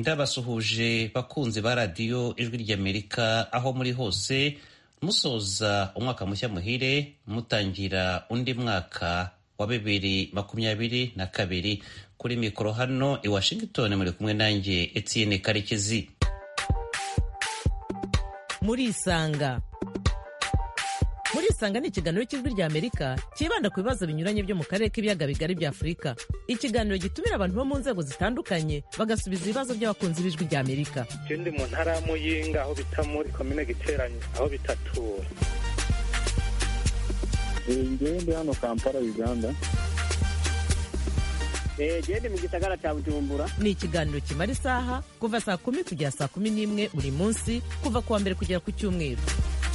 ndabasuhuje bakunzi ba radiyo ijwi ry'amerika aho muri hose musoza umwaka mushya muhire mutangira undi mwaka wa bibiri makumyabiri na kabiri kuri mikoro hano i washington muri kumwe nanjye etienne karekezi murisanga murisanga ni ikiganiro cy'ijwi rya amerika cyibanda ku bibazo binyuranye byo mu karere k'ibiyaga bigari bya afurika ikiganiro gitumira abantu bo mu nzego zitandukanye bagasubiza ibibazo by'abakunzi b'ijwi rya amerika je ndi mu ntara ya muyinga aho bita muri komine giteranye aho bitatura ngewe ndi hano kampala uganda gende mu gisagara cya bujumbura ni ikiganiro kimara isaha kuva saa kumi kugera saa kumi n'imwe buri munsi kuva ku wa mbere kugera ku cyumweru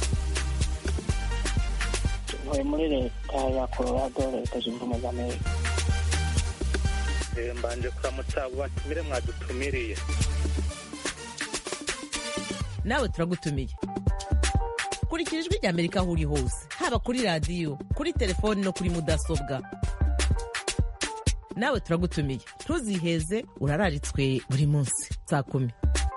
ntuye muri leta ya colorado leta zunze ubumwe za amerika Eh, mbanje kuramutsa abo batumire mwadutumiriye nawe turagutumiye kurikira ijwi rya amerika aho uri hose haba kuri radiyo kuri telefoni no kuri mudasobwa nawe turagutumiye ntuziheze urararitswe buri munsi saa kumi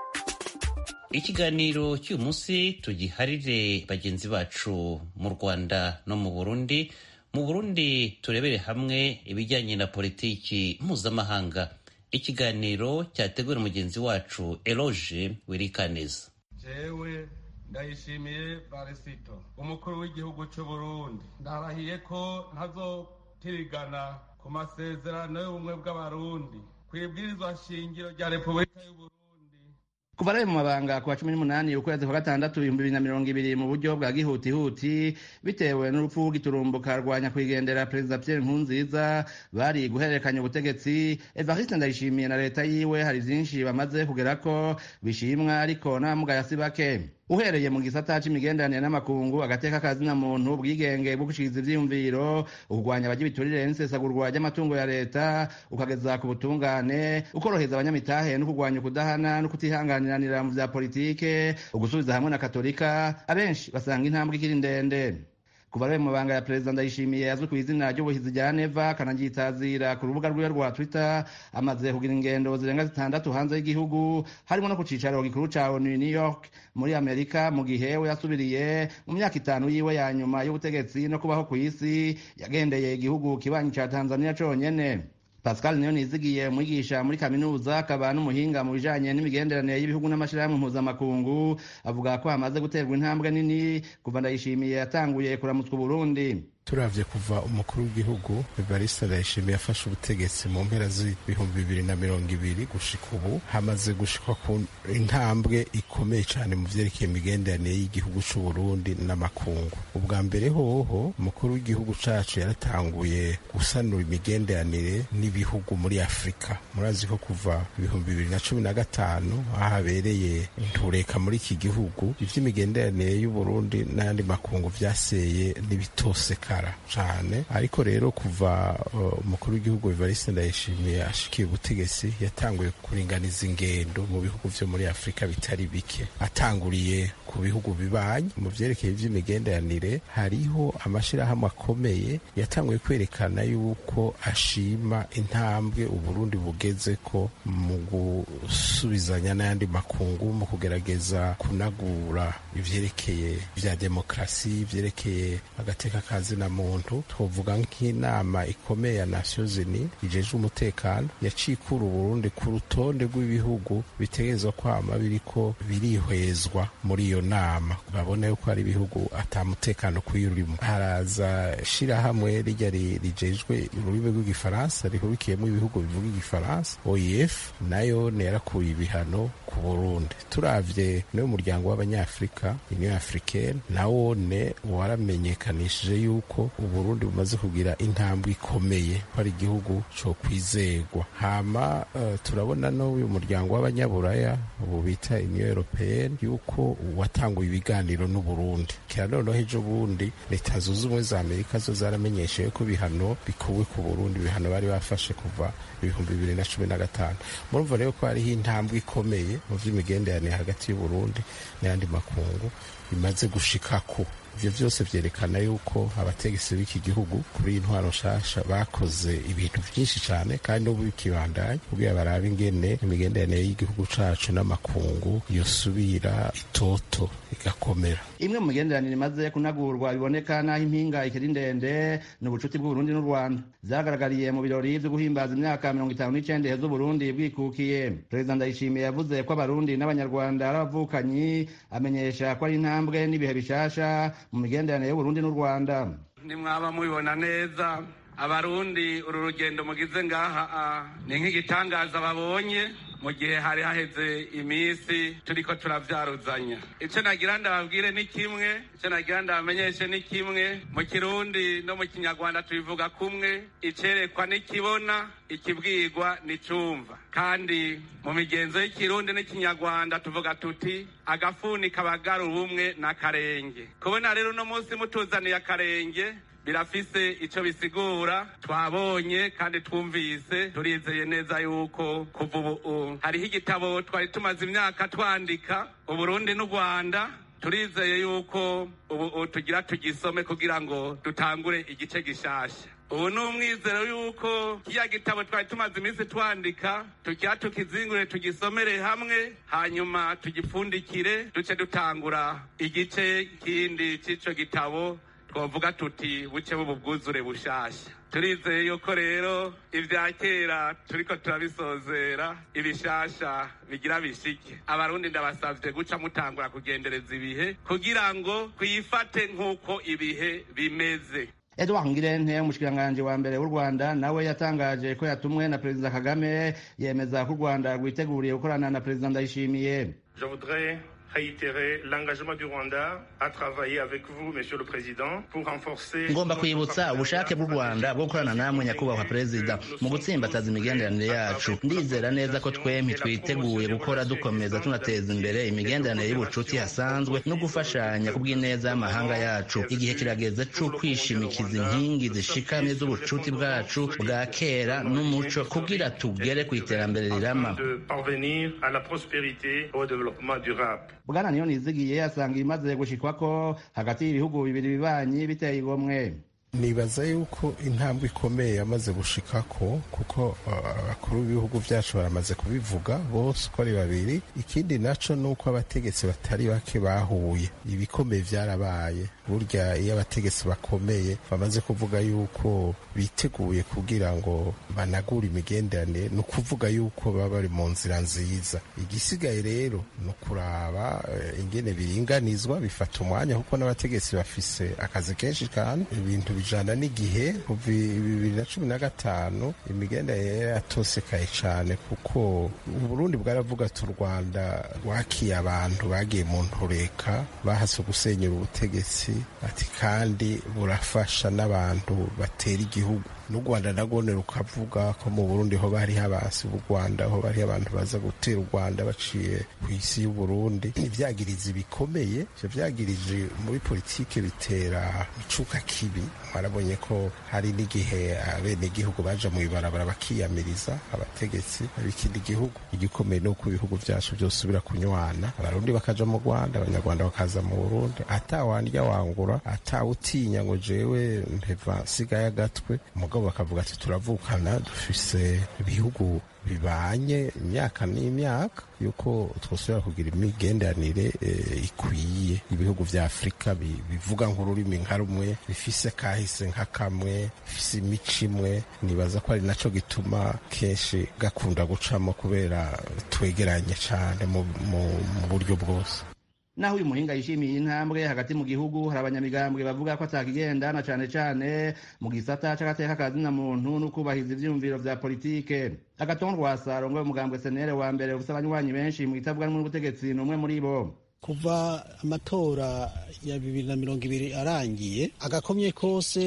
ikiganiro cy'uyu munsi tugiharire bagenzi bacu mu rwanda no mu burundi mu burundi turebere hamwe ibijyanye na politiki mpuzamahanga ikiganiro cyateguwe na mugenzi wacu eloge wirikaneza jewe ndayishimiye barisito umukuru w'igihugu cy'u burundi ndarahiye ko ntazotirigana ku masezerano y'ubumwe bw'abarundi ku ibwirizwa shingiro rya repubulika y'u burundi kuva ari mu mabanga ku wa cumi n'umunani ukwezi kwa gatandatu ibihumbi bibiri na mirongo ibiri mu buryo bwa gihutihuti bitewe n'urupfu rw'igiturumbuka rwa nyakwigendera perezida pierre nkurunziza bari guhererekanya ubutegetsi evariste ndayishimiye na leta yiwe hari vyinshi bamaze kugerako bishimwa ariko n'abamugaye si bake uhereye mu gisata c'imigenderanire n'amakungu agateka kazina muntu ubwigenge bwo gushikiza ivyiyumviro ukurwanya abaja ibiturire n'isesagurwa ry'amatungo ya leta ukageza ku butungane ukoroheza abanyamitahe no kurwanya ukudahana no kutihanganiranira mu vya politike ugusubiza hamwe na katolika abenshi basanga intambwe ikiri ndende kuva ari mu mabanga ya perezida ndayishimiye azwi ku izina ry'ubuhizi rya neva akanaryitazira ku rubuga rwiwe rwa twitter amaze kugira ingendo zirenga zitandatu hanze y'igihugu harimo no ku cicaro gikuru ca onu new york muri amerika mu gihe we yasubiriye mu myaka itanu yiwe ya nyuma y'ubutegetsi no kubaho ku isi yagendeye igihugu kibanyi ca tanzania conyene pascal niyo nizigiye umwigisha muri kaminuza akaba n'umuhinga mu bijanye n'imigenderanire y'ibihugu n'amashirahamwe mpuzamakungu avuga ko hamaze guterwa intambwe nini kuva ndayishimiye yatanguye kuramutswa uburundi turavye kuva umukuru w'igihugu evariste ndayishimiye yafashe ubutegetsi mu mpera z'ibihumbi bibiri na mirongo ibiri gushika ubu hamaze gushikwa ku intambwe ikomeye cane mu vyerekeye imigenderanire y'igihugu c'uburundi n'amakungu ubwa mbere hoho umukuru w'igihugu cacu yaratanguye gusanura imigenderanire n'ibihugu muri afurika murazi ko kuva ibihumbi bibiri na cumi na gatanu aho habereye intureka muri iki gihugu ivy'imigenderanire y'uburundi n'ayandi makungu vyaseye n'ibitoseka cyane ariko rero kuva umukuru w'igihugu Evariste Ndayishimiye ashikiye ubutegetsi yatanguye kuringaniza ingendo mu bihugu vyo muri Afurika bitari bike atanguriye ku bihugu bibanyi mu vyerekeye ivy'imigenderanire hariho amashirahamwe akomeye yatanguye kwerekana yuko ashima intambwe Uburundi bugeze ko mu gusubizanya n'ayandi makungu mu kugerageza kunagura ivyerekeye vya demokrasi ivyerekeye agateka kazi na muntu twovuga nk'inama ikomeye ya Nations Unies ijejwe umutekano yacikura Uburundi ku rutonde rw'ibihugu bitegerezwa kwama biriko birihwezwa muri iyo nama babone yuko hari ibihugu atamutekano kwirurimo haraza shirahamwe rijya rijejwe ururimi rw'igifaransa rihurikiyemo ibihugu bivuga igifaransa OIF nayo yarakuye ibihano ku Burundi turavye n'uwo muryango w'abanyafrika Union Africaine nawone waramenyekanishije yuko uburundi bumaze kugira intambwe ikomeye ko ari igihugu cyo kwizegwa hama uh, turabona no uyu muryango w'abanyaburaya ubu bita union européenne yuko watanguye ibiganiro n'uburundi kera noneho ejo bundi leta zunze ubumwe za amerika zo zaramenyesheje ko ibihano bikuwe ku burundi ibihano bari bafashe kuva ibihumbi bibiri na cumi na gatanu murumva rero ko hariho intambwe ikomeye mu vy'imigenderanire hagati y'uburundi n'ayandi makungu bimaze gushikako ivyo vyose vyerekana yuko abategetsi b'iki gihugu kuri iyi ntwaro nshasha bakoze ibintu vyinshi cane kandi n'ubu bikibandanya kugira barabe ingene imigenderanire y'igihugu cacu n'amakungu yosubira itoto igakomera imwe mu migenderanire imaze kunagurwa biboneka n'aho impinga ikiri ndende ni ubucuti bw'uburundi n'u rwanda vyagaragariye mu birori vyo guhimbaza imyaka mirongo itanu n'icenda iheze uburundi bwikukiye perezida ndayishimiye yavuze ko abarundi n'abanyarwanda ari abavukanyi amenyesha ko ari intambwe n'ibihe bishasha mu migenderanire y'uburundi n'u rwanda nimwaba mubibona neza abarundi uru rugendo mugize ngaha ni nk'igitangaza babonye mu gihe hari haheze iminsi turiko turavyaruzanya ico nagira ndababwire ni kimwe ico nagira ndabamenyeshe ni kimwe mu kirundi no mu kinyarwanda tubivuga kumwe icerekwa nikibona ikibwirwa nicumva kandi mu migenzo y'ikirundi n'ikinyarwanda tuvuga tuti agafuni kabagara ubumwe n'akarenge kubona rero uno munsi mutuzaniye akarenge birafise ico bisigura twabonye kandi twumvise turizeye neza yuko kuva ubu hariho igitabo twari tumaze imyaka twandika uburundi n'u rwanda turizeye yuko ubu tugira tugisome kugira ngo dutangure igice gishasha ubu ni umwizero yuko kiya gitabo twari tumaze iminsi twandika tukira tukizingure tugisomere hamwe hanyuma tugipfundikire duce dutangura igice kindi c'ico gitabo twavuga tuti buce bwuzure bushasha turizeye yuko rero ibya kera turiko turabisozera ibishasha bigira bishike abarundi ndabasavye guca mutangura kugendereza ibihe kugira ngo twifate nk'uko ibihe bimeze edward ngirente umushikiranganji wa mbere w'u rwanda nawe yatangaje ko yatumwe na perezida kagame yemeza ko u rwanda rwiteguriye gukorana na perezida ndayishimiye Je voudrais réitérer l'engagement du Rwanda à travailler avec vous, Monsieur le Président, pour renforcer. ngomba kwibutsa ubushake bw'u rwanda bwo gukorana namwe nyakubahwa perezida mu gutsimbataza imigenderanire yacu ndizera neza ko twempi twiteguye gukora dukomeza tunateza imbere imigenderanire y'ubucuti hasanzwe no gufashanya ku bw'ineza y'amahanga yacu igihe kirageze co kwishimikiza inkingi zishikamye z'ubucuti bwacu bwa kera n'umuco kugira tugere ku iterambere rirama de parvenir à la prospérité et au développement durable. bwana niyo nizigiye asanga ibimaze gushikwako hagati y'ibihugu bibiri bibanyi biteye igomwe nibaza yuko intambwe ikomeye yamaze gushikako kuko abakuru b'ibihugu byacu baramaze kubivuga bose uko ari babiri ikindi naco ni uko abategetsi batari bake bahuye ibikomeye vyarabaye burya iyo abategetsi bakomeye bamaze kuvuga yuko biteguye kugira ngo banagure imigenderanire ni ukuvuga yuko baba bari mu nzira nziza igisigaye rero ni ukuraba eh, ingene biringanizwa bifata umwanya kuko n'abategetsi bafise akazi kenshi kandi ibintu bijana n'igihe kuva bibiri na cumi na gatanu imigenderanire yatosekaye cane kuko uburundi bwaravuga ati u rwanda rwakiye abantu bagiye mu ntureka bahase gusenyera ubutegetsi ati kandi burafasha n'abantu batera igihugu n'u rwanda nagone rukavuga ko mu burundi ho bariho abasi b'u rwanda ho bariho abantu baza gutera u rwanda baciye ku isi y'uburundi ivyagirizi bikomeye ivyo vyagirije muri politike bitera icuka kibi mwarabonye ko hari n'igihe abenegihugu baja mu ibarabara bakiyamiriza abategetsi b'ikindi gihugu igikomeye ni uko ibihugu vyacu vyosubira kunywana abarundi bakaja mu rwanda abanyarwanda bakaza mu burundi atawandya wangura atawutinya ngo jewe mpeva nsigaye agatwe mugabo bakavuga ati turavukana dufise ibihugu bibanye imyaka n'imyaka yuko twosubira kugira imigenderanire eh, ikwiye ibihugu vya afurika bi- bivuga nk'ururimi nka rumwe bifise kahise nka kamwe bifise imico imwe nibaza ko ari naco gituma kenshi gakunda gucamo kubera twegeranye cane mu, mu, mu buryo bwose naho uyu muhinga yishimiye intambwe hagati mu gihugu hari abanyamigambwe bavuga ko atakigenda na cane cane mu gisata c'agateka ka zina muntu no kubahiriza ivyiyumviro vya politike agatongo rwasa arongoye umugambwe senere wa mbere ufise abanywanyi benshi mu gitabwa n'ubutegetsi ni umwe muri bo kuva amatora ya bibiri na mirongo ibiri arangiye agakomye kose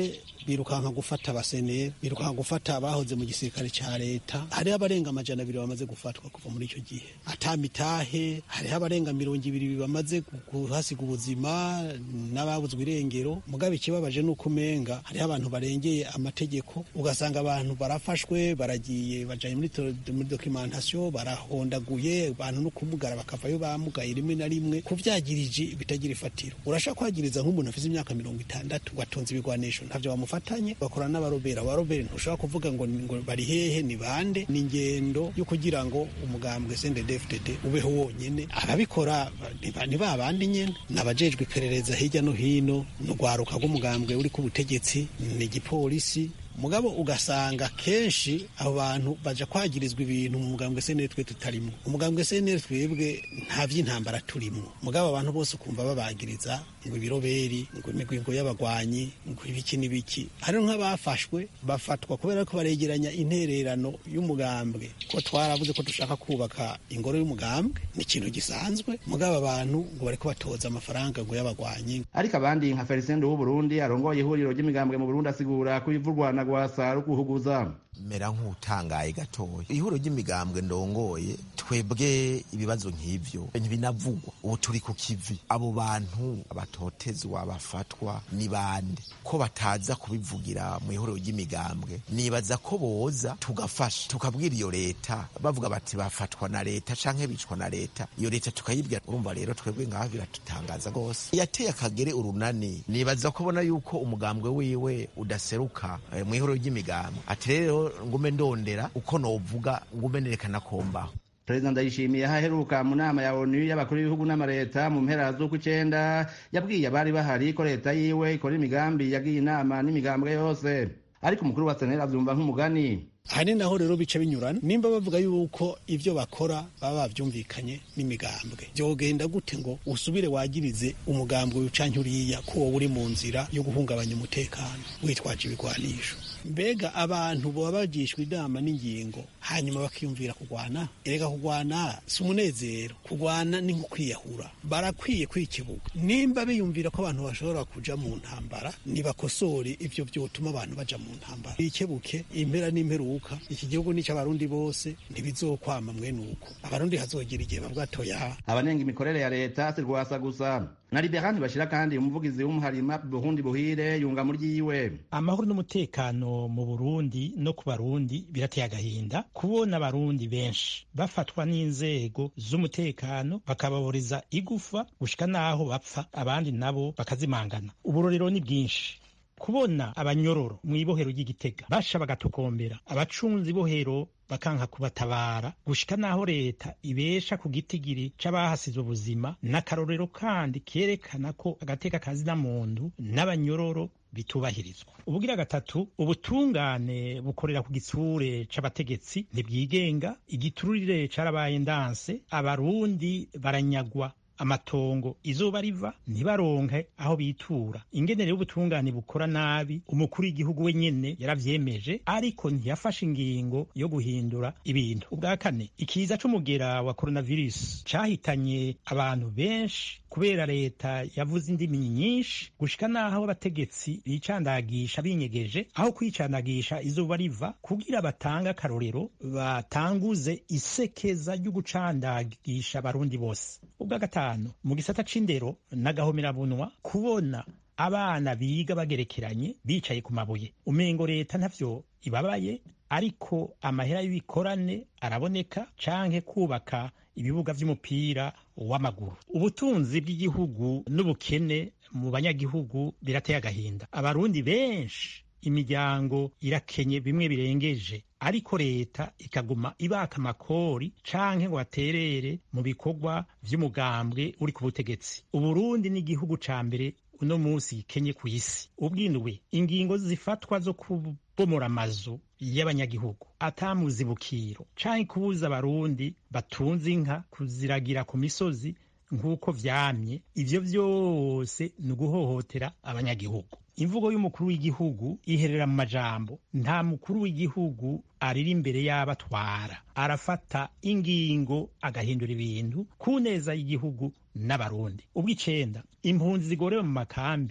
birukanka gufata abaseneri birukanka gufata abahoze mu gisirikare ca leta hariho abarenga amajana abiri bamaze gufatwa kuva muri ico gihe atamitahe hariho abarenga mirongo ibiri bamaze kuhasiga ubuzima n'ababuzwe irengero mugabe ikibabaje nuko umenga hariho abantu barengeye amategeko ugasanga abantu barafashwe baragiye bajanye muri, muri documentation barahondaguye abantu no kumugara bakavayo bamugaye rimwe na rimwe kuvyagirije bitagira ifatiro urashaka kwagiriza nk'umuntu afite imyaka mirongo itandatu watunze ibigwanisho ntavyo bamufatanye bakora n'abarobera abarobera ntushobora kuvuga ngo, ngo bari hehe ni bande ni ingendo yo kugira ngo umugambwe CNDD-FDD ubeho wonyene ababikora ni ba bandi nyene nabajejwe iperereza hirya no hino n'urwaruka rw'umugambwe uri ku butegetsi ni igipolisi mugabo ugasanga kenshi abo bantu baja kwagirizwa ibintu mu mugambwe seneri twe tutarimo umugambwe seneri twebwe nta vy'intambara turimo mugabo abantu bose ukumva babagiriza ngo ibiroberi ngo imigwingo y'abagwanyi ngo ibiki n'ibiki hariho nk'abafashwe bafatwa kubera ko baregeranya intererano y'umugambwe ko twaravuze ko dushaka kubaka ingoro y'umugambwe ni ikintu gisanzwe mugabo abantu ngo bariko batoza amafaranga ngo y'abagwanyi ariko abandi nka Felicien w'Uburundi arongoye ihuriro ry'imigambwe mu Burundi asigura ko ivurwana rwasa ruguhuguza mera nk'utangaye gatoya ihuriro ry'imigambwe ndongoye twebwe ibibazo nk'ivyo ntibinavugwa ubu turi ku kivi abo bantu abatotezwa bafatwa ni bande ko bataza kubivugira mu ihuriro ry'imigambwe nibaza ko boza tugafasha tukabwira iyo leta bavuga bati bafatwa na leta canke bicwa na leta iyo leta tukayibwira urumva rero twebwe ngaho biratutangaza rwose yateye akagere urunani nibaza ko bona yuko umugambwe wiwe udaseruka eh, mu ihuriro ry'imigambwe ati rero ngume ndondera uko novuga ngume nerekana kombaho perezida ndayishimiye aho aheruka mu nama ya onu y'abakuru b'ibihugu n'amareta mu mpera z'uku icenda yabwiye abari bahari ko leta yiwe ikora imigambi yagiye inama n'imigambwe yose ariko umukuru wa senera avyumva nk'umugani aha ni naho rero bica binyurana nimba bavuga yuko ibyo bakora baba bavyumvikanye n'imigambwe vyogenda gute ngo usubire wagirize umugambwe ucanke uriya ko wowe uri mu nzira yo guhungabanya umutekano witwaje ibigwanisho mbega abantu baba bagishwa inama n'ingingo hanyuma bakiyumvira kugwana erega kugwana si umunezero kugwana ni nko kwiyahura barakwiye kwikebuka nimba biyumvira ko abantu bashobora kuja mu ntambara nibakosore ivyo vyotuma abantu baja mu ntambara bikebuke impera n'imperuka iki gihugu ni cy'abarundi bose ntibizokwama mwene uko abarundi hazogira igihe bavuga toya abanenga imikorere ya leta si rwasa gusa na liberani bashira kandi umuvugizi w'umuharima burundi buhire yunga muri yiwe amahoro n'umutekano mu burundi no ku barundi birateye agahinda kubona abarundi benshi bafatwa n'inzego z'umutekano bakababuriza igufa gushika n'aho bapfa abandi nabo bakazimangana uburorero ni bwinshi kubona abanyororo mu ibohero ry'igitega basha bagatokombera abacunzi ibohero bakanka kubatabara gushika naho leta ibesha ku gitigiri c'abahasize ubuzima n'akarorero kandi kerekana ko agateka kazina muntu n'abanyororo bitubahirizwa ubugira gatatu ubutungane bukorera ku gitsure c'abategetsi ntibwigenga igiturire carabaye ndanse abarundi baranyagwa amatongo izuba riva ntibaronke aho bitura ingenere y'ubutungane bukora nabi umukuru w'igihugu wenyene yaravyemeje ariko ntiyafashe ingingo yo guhindura ibintu ubwa kane ikiza c'umugera wa coronavirus cahitanye abantu benshi kubera leta yavuze indimi nyinshi gushika n'aho abategetsi bicandagisha binyegeje aho kwicandagisha izuba riva kugira batange akarorero batanguze isekeza ryo gucandagisha abarundi bose ubwa gatanu mu gisata c'indero n'agahomerabunwa kubona abana biga bagerekeranye bicaye ku mabuye umengo leta ntavyo ibabaye ariko amahera y'ibikorane araboneka canke kubaka ibibuga vy'umupira w'amaguru ubutunzi bw'igihugu n'ubukene mu banyagihugu birateye agahinda abarundi benshi imiryango irakenye bimwe birengeje ariko leta ikaguma ibaka amakori canke ngo baterere mu bikorwa vy'umugambwe uri ku butegetsi uburundi ni igihugu ca mbere uno munsi gikenye ku isi ubwindwi ingingo zifatwa zo kubomora amazu y'abanyagihugu atamuzibukiro canke kubuza abarundi batunze inka kuziragira ku misozi nk'uko vyamye ivyo vyose ni uguhohotera abanyagihugu imvugo y'umukuru w'igihugu iherera mu majambo nta mukuru w'igihugu arira imbere y'abatwara arafata ingingo agahindura ibintu ku neza y'igihugu n'abarundi ubw'icenda impunzi zigorewe mu makambi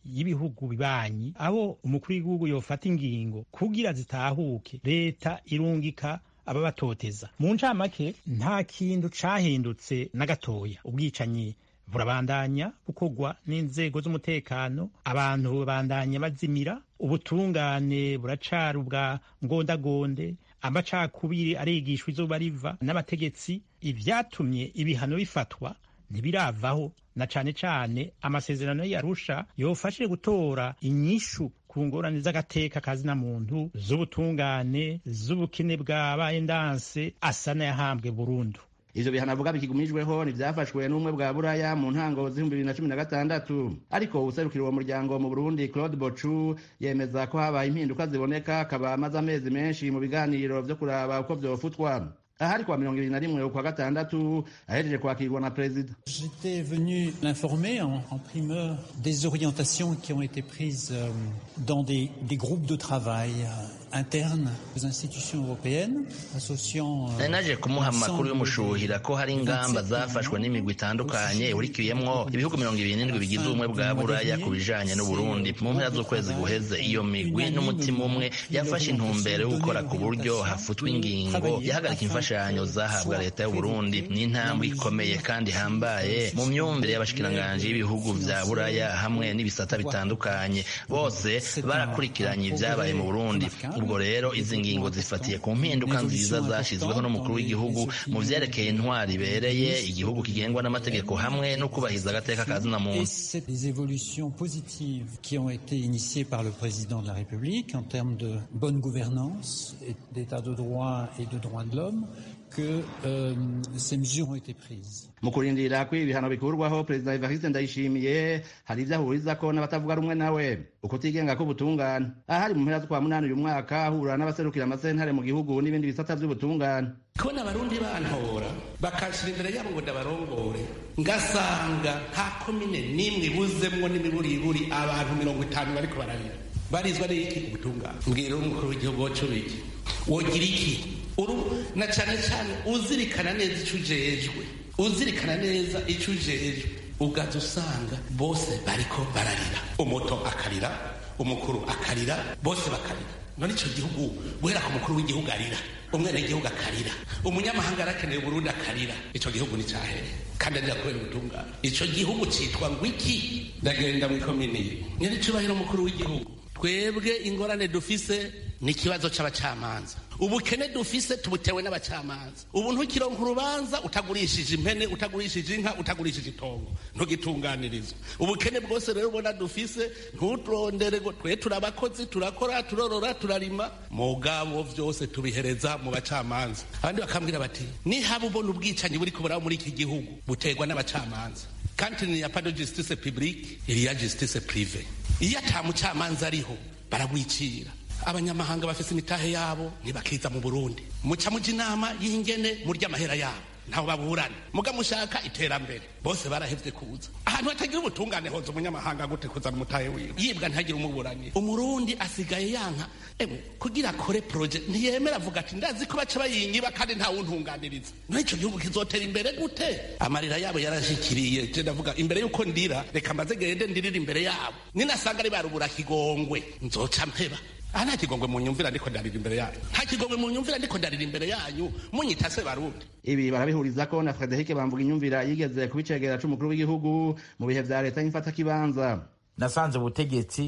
y'ibihugu bibanyi aho umukuru w'igihugu yofata ingingo kugira zitahuke leta irungika ababatoteza mu ncamake nta kintu cahindutse na gatoya ubwicanyi burabandanya bukorwa n'inzego z'umutekano abantu babandanya bazimira ubutungane buracari ubwa ngondagonde amacakubiri arigishwa izuba riva n'abategetsi ivyatumye ibihano bifatwa ntibiravaho na cane cane amasezerano yarusha yofashije gutora inyishu ku ngorane z'agateka kazina muntu z'ubutungane z'ubukene bwabaye ndanse asa n'ayahambwe burundu ivyo bihano avuga bikigumijweho ntivyafashwe n'umwe bwa buraya mu ntango z'ibihumbi bibiri na cumi na gatandatu ariko uwuserukira uwo muryango mu burundi claude bocu yemeza ko habaye impinduka ziboneka akaba amaze amezi menshi mu biganiro vyo kuraba uko vyofutwa ahari kwa mirongo ibiri na rimwe ukwa gatandatu ahejeje kwakirwa na perezida J'étais venu l'informer en, en primeur des orientations qui ont été prises euh, dans des, des groupes de travail euh, internes aux institutions européennes associant euh, nari naje kumuha amakuru y'umushuhira ko hari ingamba zafashwe n'imigwi itandukanye ihurikiyemwo ibihugu mirongo ibiri n'indwi bigize ubumwe bwa buraya ku bijanye n'uburundi mu mpera z'ukwezi guheze iyo migwi n'umutima umwe yafashe intumbero yo gukora ku buryo hafutwa ingingo yahagarika imfashanyo zahabwa leta y'uburundi ni intambwe ikomeye kandi ihambaye mu myumvire y'abashikiranganji b'ibihugu vya buraya hamwe n'ibisata bitandukanye bose barakurikiranye ibyabaye mu burundi ubwo rero izi ngingo zifatiye ku mpinduka nziza zashyizweho n'umukuru w'igihugu mu vyerekeye intwari ibereye igihugu kigengwa n'amategeko hamwe no kubahiriza agateka ka zina muntu des évolutions positives qui ont été initiées par le président de la République en termes de bonne gouvernance, et d'état de droit et de droits de l'homme que euh, ces mesures ont été prises. mu kurindira ko ibihano bikurwaho perezida evariste ndayishimiye hari ivyo ahurizako n'abatavuga rumwe nawe ukutigenga k'ubutungane ahari mu mpera z'ukwa munani uyu mwaka ahura n'abaserukira amasentare mu gihugu n'ibindi bisata vy'ubutungane kubona abarundi bantora bakashira imbere yabo ngo ndabarongore ngasanga nta komine n'imwe ibuzemwo n'imiburiburi abantu mirongo itanu bariko bararira barizwa n'iki ubutungane mbwira umukuru w'igihugu wacu biki wogira iki uru na cane cane uzirikana neza ico ujejwe uzirikana neza ico ujejwe ugaza usanga bose bariko bararira umuto akarira umukuru akarira bose bakarira none ico gihugu guhera ku mukuru w'igihugu arira umwenegihugu akarira umunyamahanga arakeneye uburundi akarira ico gihugu ni cahere kandi arira kubera ubutungane ico gihugu citwa ngo iki ndagenda mw'ikomini nyene icubahiro umukuru w'igihugu twebwe ingorane dufise ni ikibazo c'abacamanza ubukene dufise tubutewe n'abacamanza ubu ntukironka urubanza utagurishije impene utagurishije inka utagurishije itongo ntugitunganirizwa ubukene bwose rero ubona dufise nturondere ngo twe turi abakozi turakora turorora turarima mugabo vyose tubihereza mu bacamanza abandi bakambwira bati nihaba ubona ubwicanyi buri kuburaho muri iki gihugu buterwa n'abacamanza kandi ni ya pas de justice publique il y a justice privée iyo ata mucamanza ariho baragwicira abanyamahanga bafise imitahe yabo ntibakiza mu burundi muca muja inama y'ingene murya amahera yabo ntawe baburana muga mushaka iterambere bose barahevye kuza ahantu hatagira ubutungane hoza umunyamahanga gute kuzana umutahe wiwe yibwa ntihagire umuburanira umurundi asigaye yanka emwe kugira akore proje ntiyemera avuga ati ndazi ko baca bayinyiba kandi ntawuntunganiriza no ico gihugu kizotera imbere gute amarira yabo yarashikiriye je ndavuga imbere yuko ndira reka mbaze gende ndirira imbere yabo ninasanga ari barubura kigongwe nzoca mpeba aha nta kigongwe mu nyumvira ndiko ndarira imbere yanyu nta kigongwe mu nyumvira ndiko ndarira imbere yanyu munyita se barundi ibi barabihurizako na frederic bamvuga inyumvira yigeze kubicegera c'umukuru w'igihugu mu bihe vya leta y'imfatakibanza nasanze ubutegetsi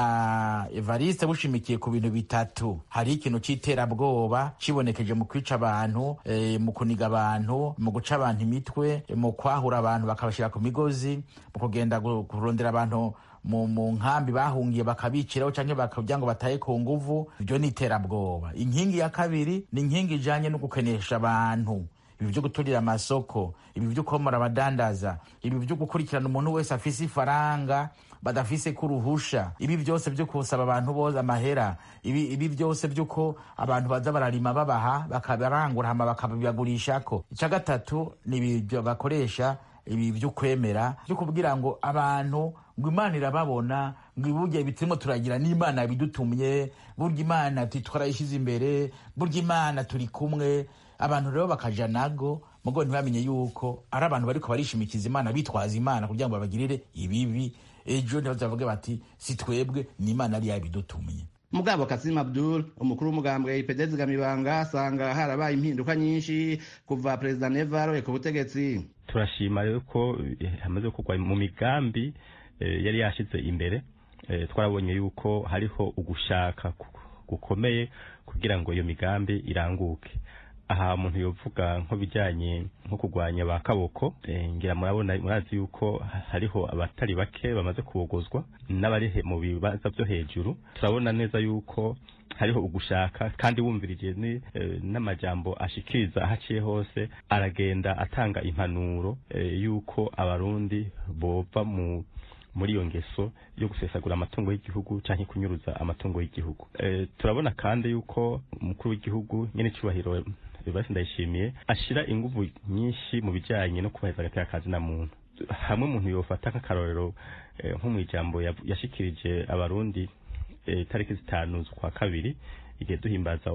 bwa evariste bushimikiye ku bintu bitatu hari ikintu c'iterabwoba cibonekeje mu kwica abantu e, mu kuniga abantu mu guca abantu imitwe e, mu kwahura abantu bakabashira ku migozi mu kugenda kurondera abantu mu mu nkambi bahungiye bakabiciraho canke bakagira ngo bataye ku nguvu ivyo ni iterabwoba inkingi ya kabiri ni inkingi ijanye no gukenesha abantu ibi vyo guturira amasoko ibi vyo komora abadandaza ibi vyo gukurikirana umuntu wese afise ifaranga badafise kuruhusha ibi byose vyo kusaba abantu bose amahera ibi, ibi byose vyuko abantu baza bararima babaha bakabarangura hama bakabibagurishako ica gatatu ni ibi bakoresha ibi vyo kwemera vyo kubwira ngo abantu ngo imana irababona ngo burya ibiturimo turagira n'imana yabidutumye burya imana twarayishize imbere burya imana turi kumwe abantu rero bakaja nago mugo ntibamenye yuko ari abantu bariko barishimikiza imana bitwaza imana kugira ngo babagirire ibibi ejo ntibazavuge bati si twebwe ni imana yari yabidutumye mugabo kasim abdul umukuru w'umugambwe ipd zigamibanga asanga harabaye impinduka nyinshi kuva perezida neva aroye ku butegetsi turashima rero ko hamaze kugwa mu migambi yari yashyize imbere twarabonye yuko hariho ugushaka gukomeye kugira ngo iyo migambi iranguke aha umuntu yovuga nko bijyanye nko kurwanya ba kaboko ngira murabona murazi yuko hariho abatari bake bamaze kubogozwa n'abari mu bibanza byo hejuru turabona neza yuko hariho ugushaka kandi wumvirije n'amajambo ashikiriza aho aciye hose aragenda atanga impanuro yuko abarundi bova mu muri iyo ngeso yo gusesagura amatungo y'igihugu cyangwa kunyuruza amatungo y'igihugu turabona kandi yuko umukuru w'igihugu nyine icyubahiro Evariste Ndayishimiye ashira inguvu nyinshi mu bijyanye no kubahiriza agateka kazi na muntu hamwe umuntu yofata nk'akarorero nko mu ijambo yashikirije abarundi tariki zitanu z'ukwa kabiri igihe duhimbaza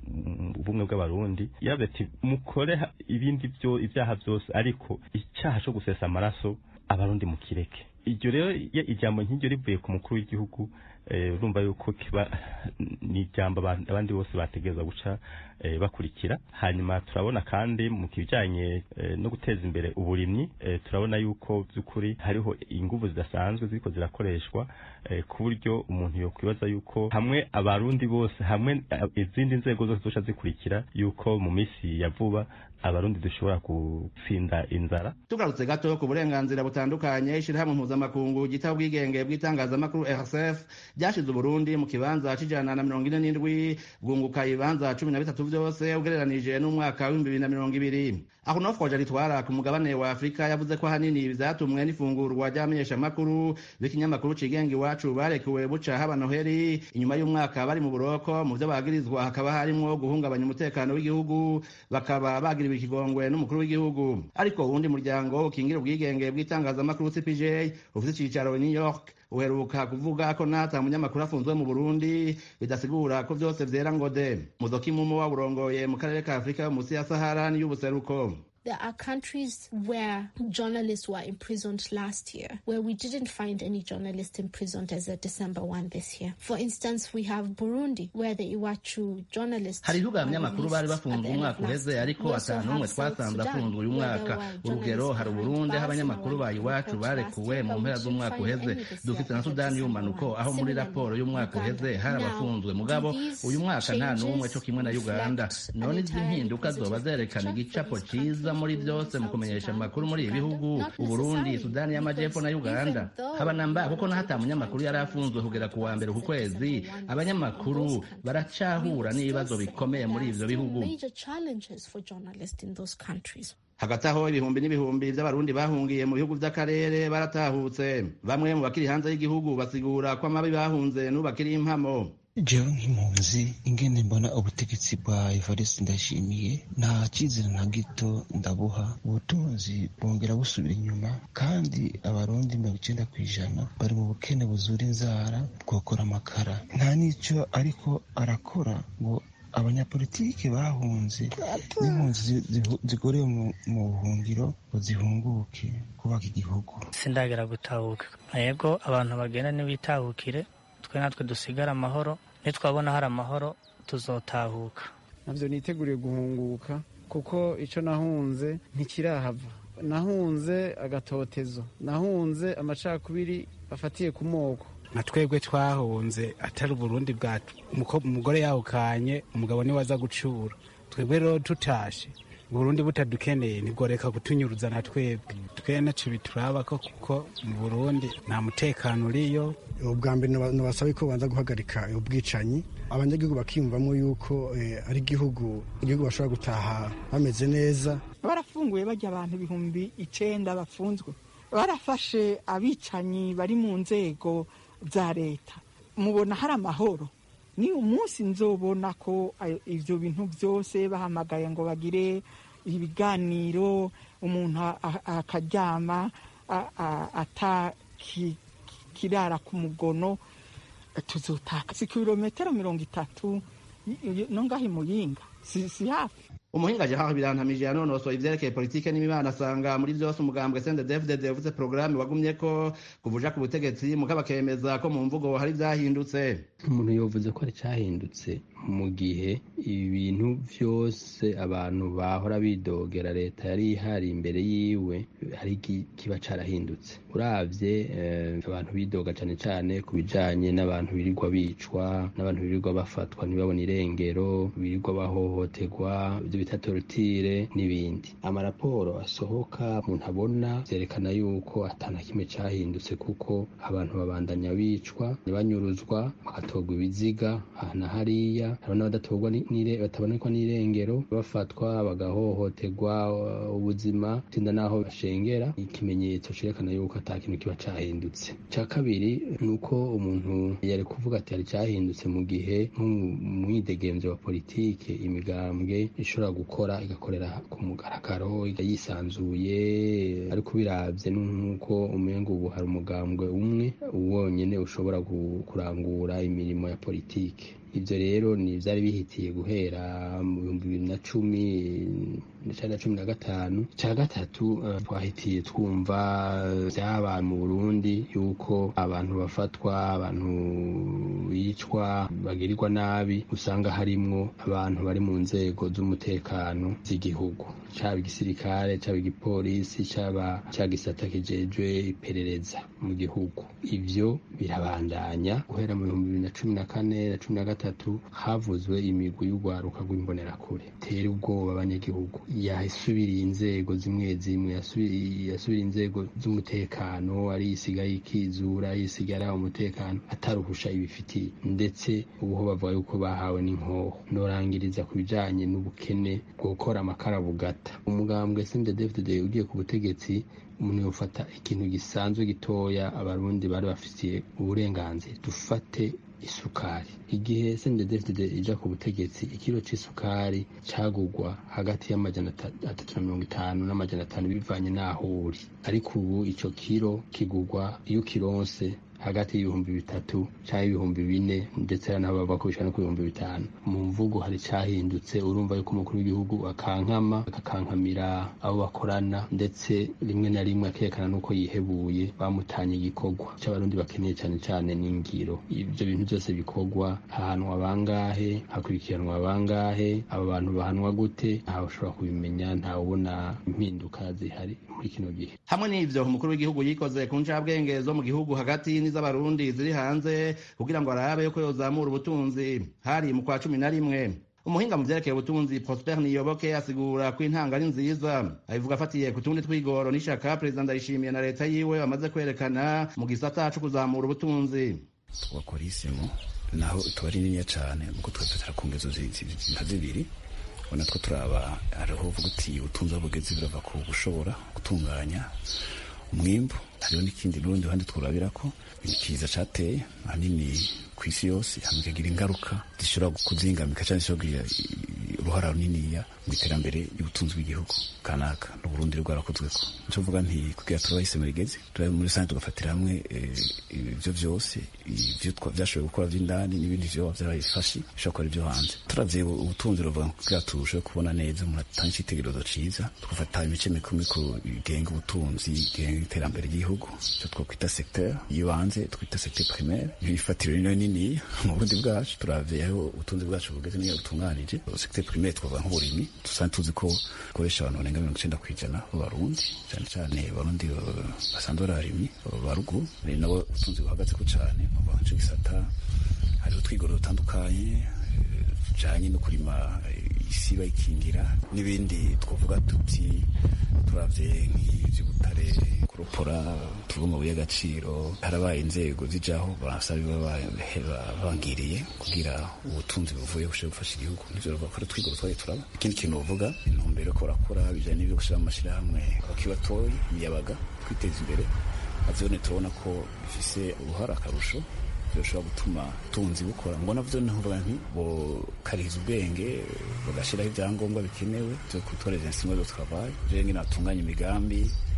ubumwe bw'abarundi yaravuze ati mukore ibindi byo ibyaha byose ariko icyaha cyo gusesa amaraso abarundi mukireke iryo rero ijambo nk'iryo rivuye ku mukuru w'igihugu urumva yuko kiba ni ijambo abandi bose bategereza guca bakurikira hanyuma turabona kandi mu kijyanye no guteza imbere uburimyi turabona yuko by'ukuri hariho ingufu zidasanzwe ziriko zirakoreshwa ku buryo umuntu yokwibaza yuko hamwe abarundi bose hamwe izindi nzego zose zoca zikurikira yuko mu minsi ya vuba abarundi dushobora gutsinda inzara tugarutse gato ku burenganzira butandukanye ishyirahamwe mpuzamakungu ryita ubwigenge bw'itangazamakuru rsf ryashize uburundi mu kibanza c'ijana na mirongo ine n'indwi bwunguka ibibanza cumi na bitatu vyose ugereranije n'umwaka w'ibihumbi bibiri na mirongo ibiri aho nofroje ritwara ku mugabane wa afurika yavuze ko ahanini vyatumwe n'ifungurwa ry'abamenyeshamakuru b'ikinyamakuru cigenga iwacu barekuwe buca haba noheri inyuma y'umwaka bari mu buroko mu vyo bagirizwa hakaba harimwo guhungabanya umutekano w'igihugu bakaba bagiriwe ikigongwe n'umukuru w'igihugu ariko uwundi muryango ukingira ubwigenge bw'itangazamakuru cpj ufite icicaro i new york uheruka kuvuga ko nata munyamakuru afunzwe mu burundi bidasigura ko vyose vyera ngo de muzoka imumo waburongoye mu karere ka afurika yo musi ya sahara n'iy'ubuseruko There are countries where journalists were imprisoned last year, where we didn't find any journalists imprisoned as of December 1 this year. For instance, we have Burundi, where the Iwachu journalists. hari ibihugu abanyamakuru bari bafunzwe umwaka uheze ariko atanu umwe twasanze afunzwe uyu mwaka urugero hari uburundi aho abanyamakuru ba iwacu barekuwe mu mpera z'umwaka uheze dufite na sudani y'umanuko aho muri raporo y'umwaka uheze hari abafunzwe mugabo uyu mwaka nta n'umwe cyo kimwe na uganda none izi mpinduka zoba zerekana igicapo cyiza muri byose mu kumenyesha amakuru muri ibi bihugu uburundi sudani y'amajyepfo na uganda haba namba kuko naho ata munyamakuru yari afunzwe kugera ku wa mbere ku kwezi abanyamakuru baracahura n'ibibazo bikomeye muri ivyo bihugu Major challenges for journalists in those countries. hagati aho ibihumbi n'ibihumbi by'abarundi bahungiye mu bihugu by'akarere baratahutse bamwe mu bakiri hanze y'igihugu basigura ko amabi bahunze n'ubakiri impamo jewe nk'impunzi ingene mbona ubutegetsi bwa evariste ndashimiye nta cyizere na gito ndabuha ubutunzi bwongera busubira inyuma kandi abarundi mirongo icyenda ku ijana bari mu bukene buzura inzara bwokora amakara nta n'icyo ariko arakora ngo abanyapolitiki bahunze n'impunzi zigorewe mu buhungiro ngo zihunguke kubaka igihugu sindagera gutahuka yego abantu bagenda ntibitahukire twe natwe dusigare amahoro nitwabona hari amahoro tuzotahuka nabyo niteguriye guhunguka kuko icyo nahunze ntikirahava nahunze agatotezo nahunze amacakubiri afatiye ku moko nka twebwe twahunze atari uburundi bwacu umugore yawukanye umugabo niwe aza gucura twebwe rero tutashe burundi butadukeneye ntigoreka kutunyuruza na twebwe twe naco bituraba ko kuko mu burundi nta mutekano uriyo ubwa mbere nabasaba ko banza guhagarika ubwicanyi abanyagihugu bakiyumvamo yuko ari igihugu igihugu bashobora gutaha bameze neza barafunguye bajya abantu ibihumbi icenda bafunzwe barafashe abicanyi bari mu nzego za leta mubona hari amahoro ni umunsi nzobona ko ibyo bintu byose bahamagaye ngo bagire ibiganiro umuntu akaryama atakirara ku mugono tuzotaka si kilometero mirongo itatu no ngaho imuyinga si, si hafi umuhinga jahaho birantamije yanonosoye ivyerekeye politike n'imibano asanga muri vyose umugambwe CNDD-FDD uvuze porogaramu wagumye ko kuvuja ku butegetsi mugabo akemeza ko mu mvugo hari vyahindutse umuntu yovuze ko ari cyahindutse mu gihe ibintu vyose abantu bahora bidogera leta yari ihari imbere yiwe hari kiba carahindutse uravye eh, abantu bidoga cane cane ku bijanye n'abantu birirwa bicwa n'abantu birirwa bafatwa ntibabone irengero birirwa bahohoterwa ivyo bita torutire n'ibindi amaraporo asohoka umuntu abona vyerekana yuko atana kimwe cahindutse kuko abantu babandanya bicwa banyuruzwa bagatorwa ibiziga aha na hariya hari n'abadatorwa batabonekwa n'irengero bafatwa bagahohoterwa ubuzima tinda n'aho bashengera ikimenyetso cerekana yuko ata kintu kiba cahindutse ca kabiri ni uko umuntu yari kuvuga ati hari cahindutse mu gihe nk'umwidegemvyo wa politike imigambwe ishobora gukora igakorera ku mugaragaro yisanzuye ariko biravye nk'uko umengo ubu hari umugambwe umwe wonyene ushobora kurangura imirimo ya politike ivyo rero ni vyari bihitiye guhera mu bihumbi bibiri na cumi cari na cumi na gatanu ca gatatu twahitiye twumva vyabaye mu burundi yuko abantu bafatwa abantu bicwa bagirirwa nabi usanga harimwo abantu bari mu nzego z'umutekano z'igihugu caba igisirikare caba igipolisi caba ca gisata kijejwe iperereza mu gihugu ivyo birabandanya guhera mu bihumbi bibiri na cumi na kane na cumi na gatatu havuzwe imigwi y'urwaruka rw'imbonerakure tera ubwoba abanyagihugu yasubiriye inzego zimwe zimwe yasubiriye inzego z'umutekano ari isigaye ikizura yisigara umutekano ataruhusha ibifitiye ndetse ubuho bavuga yuko bahawe n'inkoho norangiriza ku bijanye n'ubukene bwo gukora amakara bugata umugambwe CNDD-FDD ugiye ku butegetsi umuntu yofata ikintu gisanzwe gitoya abarundi bari bafitiye uburenganzira dufate isukari igihe CNDD-FDD ija ku butegetsi ikiro c'isukari cagurwa hagati y'amajana atatu na mirongo itanu n'amajana atanu bivanye n'aho uri ariko ubu ico kiro kigurwa iyo ukironse hagati y'ibihumbi bitatu cyangwa ibihumbi bine ndetse hari n'abo bavuga ko bishobora no ku bihumbi bitanu mu mvugo hari cyahindutse urumva yuko umukuru w'igihugu akankama akakankamira abo bakorana ndetse rimwe na rimwe akerekana n'uko yihebuye bamutanye igikorwa cy'abarundi bakeneye cyane cyane n'ingiro ibyo bintu byose bikorwa hahanwa bangahe hakurikiranwa bangahe abo bantu bahanwa gute ntawe ushobora kubimenya ntawe ubona impinduka zihari muri kino gihe hamwe n'ivyo umukuru w'igihugu yikoze ku ncabwenge zo mu gihugu hagati n'iz'abarundi ziri hanze kugira ngo arabe yuko yozamura ubutunzi hari mu kwa cumi na rimwe umuhinga mu vyerekeye ubutunzi prosper niyoboke asigura ko intanga ari nziza abivuga afatiye ku tundi twigoro n'ishaka perezida ndayishimiye na leta yiwe bamaze kwerekana mu gisata co kuzamura ubutunzi twakora isimo naho tuba ari niniya cane muko twe tutara ku ngezo nka zibiri ubona two turaba hariho uvuga uti ubutunzi aho bugeze birava ku gushobora gutunganya umwimbu hariho n'ikindi n'urundi ruhande twurabira ko ikiza cateye ahanini ku isi yose hamwe ikagira ingaruka zishobora kuzingamika cyangwa zishobora kugira uruhara runiniya mu iterambere ry'ubutunzi bw'igihugu kanaka n'uburundi rwarakozweko nico mvuga nti kugira turabe isemo rigeze turabe muri rusange tugafatira hamwe ivyo vyose ivyo vyashoboye gukora vy'indani n'ibindi vyoba vyarabifashe bishobora gukora ivyo hanze turavye ubutunzi ruvuga kugira turusheho kubona neza umuntu atanga icitegerezo ciza tugafata imice mikuru mikuru igenga ubutunzi igenga iterambere ry'igihugu ico twokwita secteur y'ibanze twita secteur primaire ifatiro rino nini mu burundi bwacu turavye aho ubutunzi bwacu bugeze niyo butunganije secteur primaire twavuga nk'uburimyi dusanzwe tuzi ko bukoresha abantu barenga mirongo icenda kw'ijana b'abarundi cane cane abarundi basanzwe ari abarimyi ba ruguru ni nabo ubutunzi buhagazeko cane kuva nco gisata hariho utwigoro dutandukanye tujanye no kurima isi bayikingira n'ibindi twavuga tuti turavye nk'ivy'ubutare kuropora tuvuga amabuye y'agaciro harabaye inzego zijaho barasaba bangiriye kugira ubutunzi buvuye bushobore gufasha igihugu nivyo bavuga ko twigoro twaje turaba ikindi kintu bavuga intumbero ko barakora bijanye n'ivyo gushira mu mashirahamwe abakibatoyi imiyabaga kwiteza imbere avyone turabona ko bifise uruhara akarusho bishobora gutuma ubutunzi bukora ngo navyo ntuvuga nti bokariza ubwenge bagashiraho ibyangombwa bikenewe byo gutoreza insinga zo travail rero ngene batunganya imigambi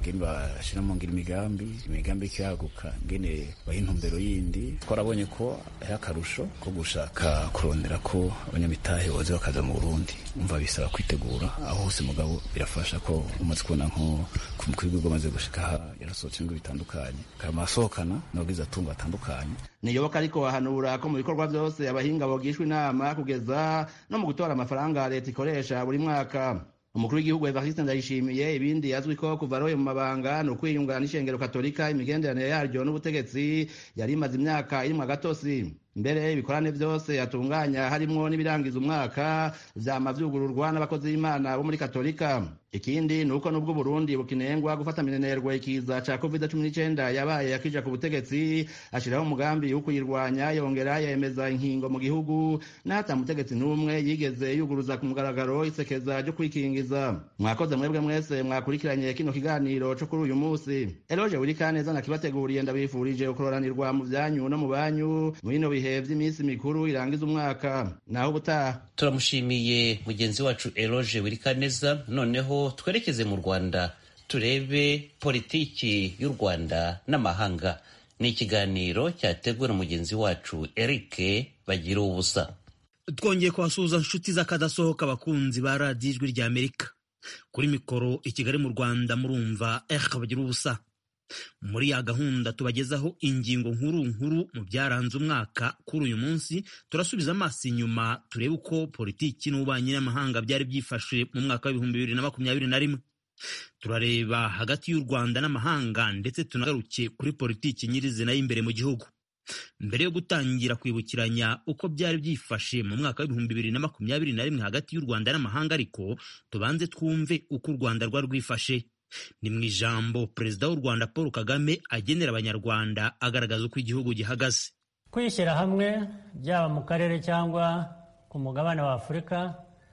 ngene bashira mu ngira imigambi imigambi ikiyaguka ngene baha intumbero yindi twarabonye ko ari akarusho ko gushaka kurondera ko abanyamitahe boze bakaza mu burundi umva bisaba kwitegura aho hose mugabo birafasha ko umaze kubona nko ku mukuru w'igihugu amaze gushika aha yarasohotse ibigo bitandukanye kama asohokana n'abagize atungo batandukanye niyoboka ariko wahanura ko mu bikorwa byose abahinga bogishwa inama kugeza no mu gutora amafaranga leta ikoresha buri mwaka umukuru w'igihugu evariste ndayishimiye ibindi azwi ko kuva aroye mu mabanga ni ukwiyungana n'ishengero katolika imigenderanire yaryo n'ubutegetsi yari imaze imyaka irimwo agatosi mbere ibikorane byose yatunganya harimwo n'ibirangiza umwaka vyama vyugururwa n'abakozi b'imana bo muri katolika ikindi ni uko n'ubwo burundi bukinengwa gufata minenerwa ikiza ca covid cumi n'icenda yabaye yakija ku butegetsi ashiraho umugambi wo kuyirwanya yongera yemeza inkingo mu gihugu n'ata mutegetsi n'umwe yigeze yuguruza ku mugaragaro isekeza ryo kwikingiza mwakoze mwebwe mwese mwakurikiranye kino kiganiro co kuri uyu musi eloje wirikaneza nakibateguriye ndabifurije ukororanirwa mu vyanyu no mu banyu mwino bihe vy'iminsi mikuru irangiza umwaka naho ubutaha turamushimiye mugenzi wacu eloge wirikaneza noneho twerekeze mu rwanda turebe politiki y'u rwanda n'amahanga ni ikiganiro cyateguwe na mugenzi wacu eric bagira ubusa twongeye kubasuhuza inshuti z'akadasohoka abakunzi ba radiyo ijwi rya amerika kuri mikoro i kigali mu rwanda murumva eric bagira ubusa muri ya gahunda tubagezaho ingingo nkuru nkuru mu byaranze umwaka kuri uyu munsi turasubiza amaso inyuma turebe uko politiki n'ububanyi n'amahanga byari byifashe mu mwaka w'ibihumbi bibiri na makumyabiri na rimwe turareba hagati y'u rwanda n'amahanga ndetse tunagaruke kuri politiki nyirizina y'imbere mu gihugu mbere yo gutangira kwibukiranya uko byari byifashe mu mwaka w'ibihumbi bibiri na makumyabiri na rimwe hagati y'u rwanda n'amahanga ariko tubanze twumve uko u rwanda rwari rwifashe ni mu ijambo perezida w'u rwanda paul kagame agenera abanyarwanda agaragaza uko igihugu gihagaze kwishyira hamwe byaba mu karere cyangwa ku mugabane wa afurika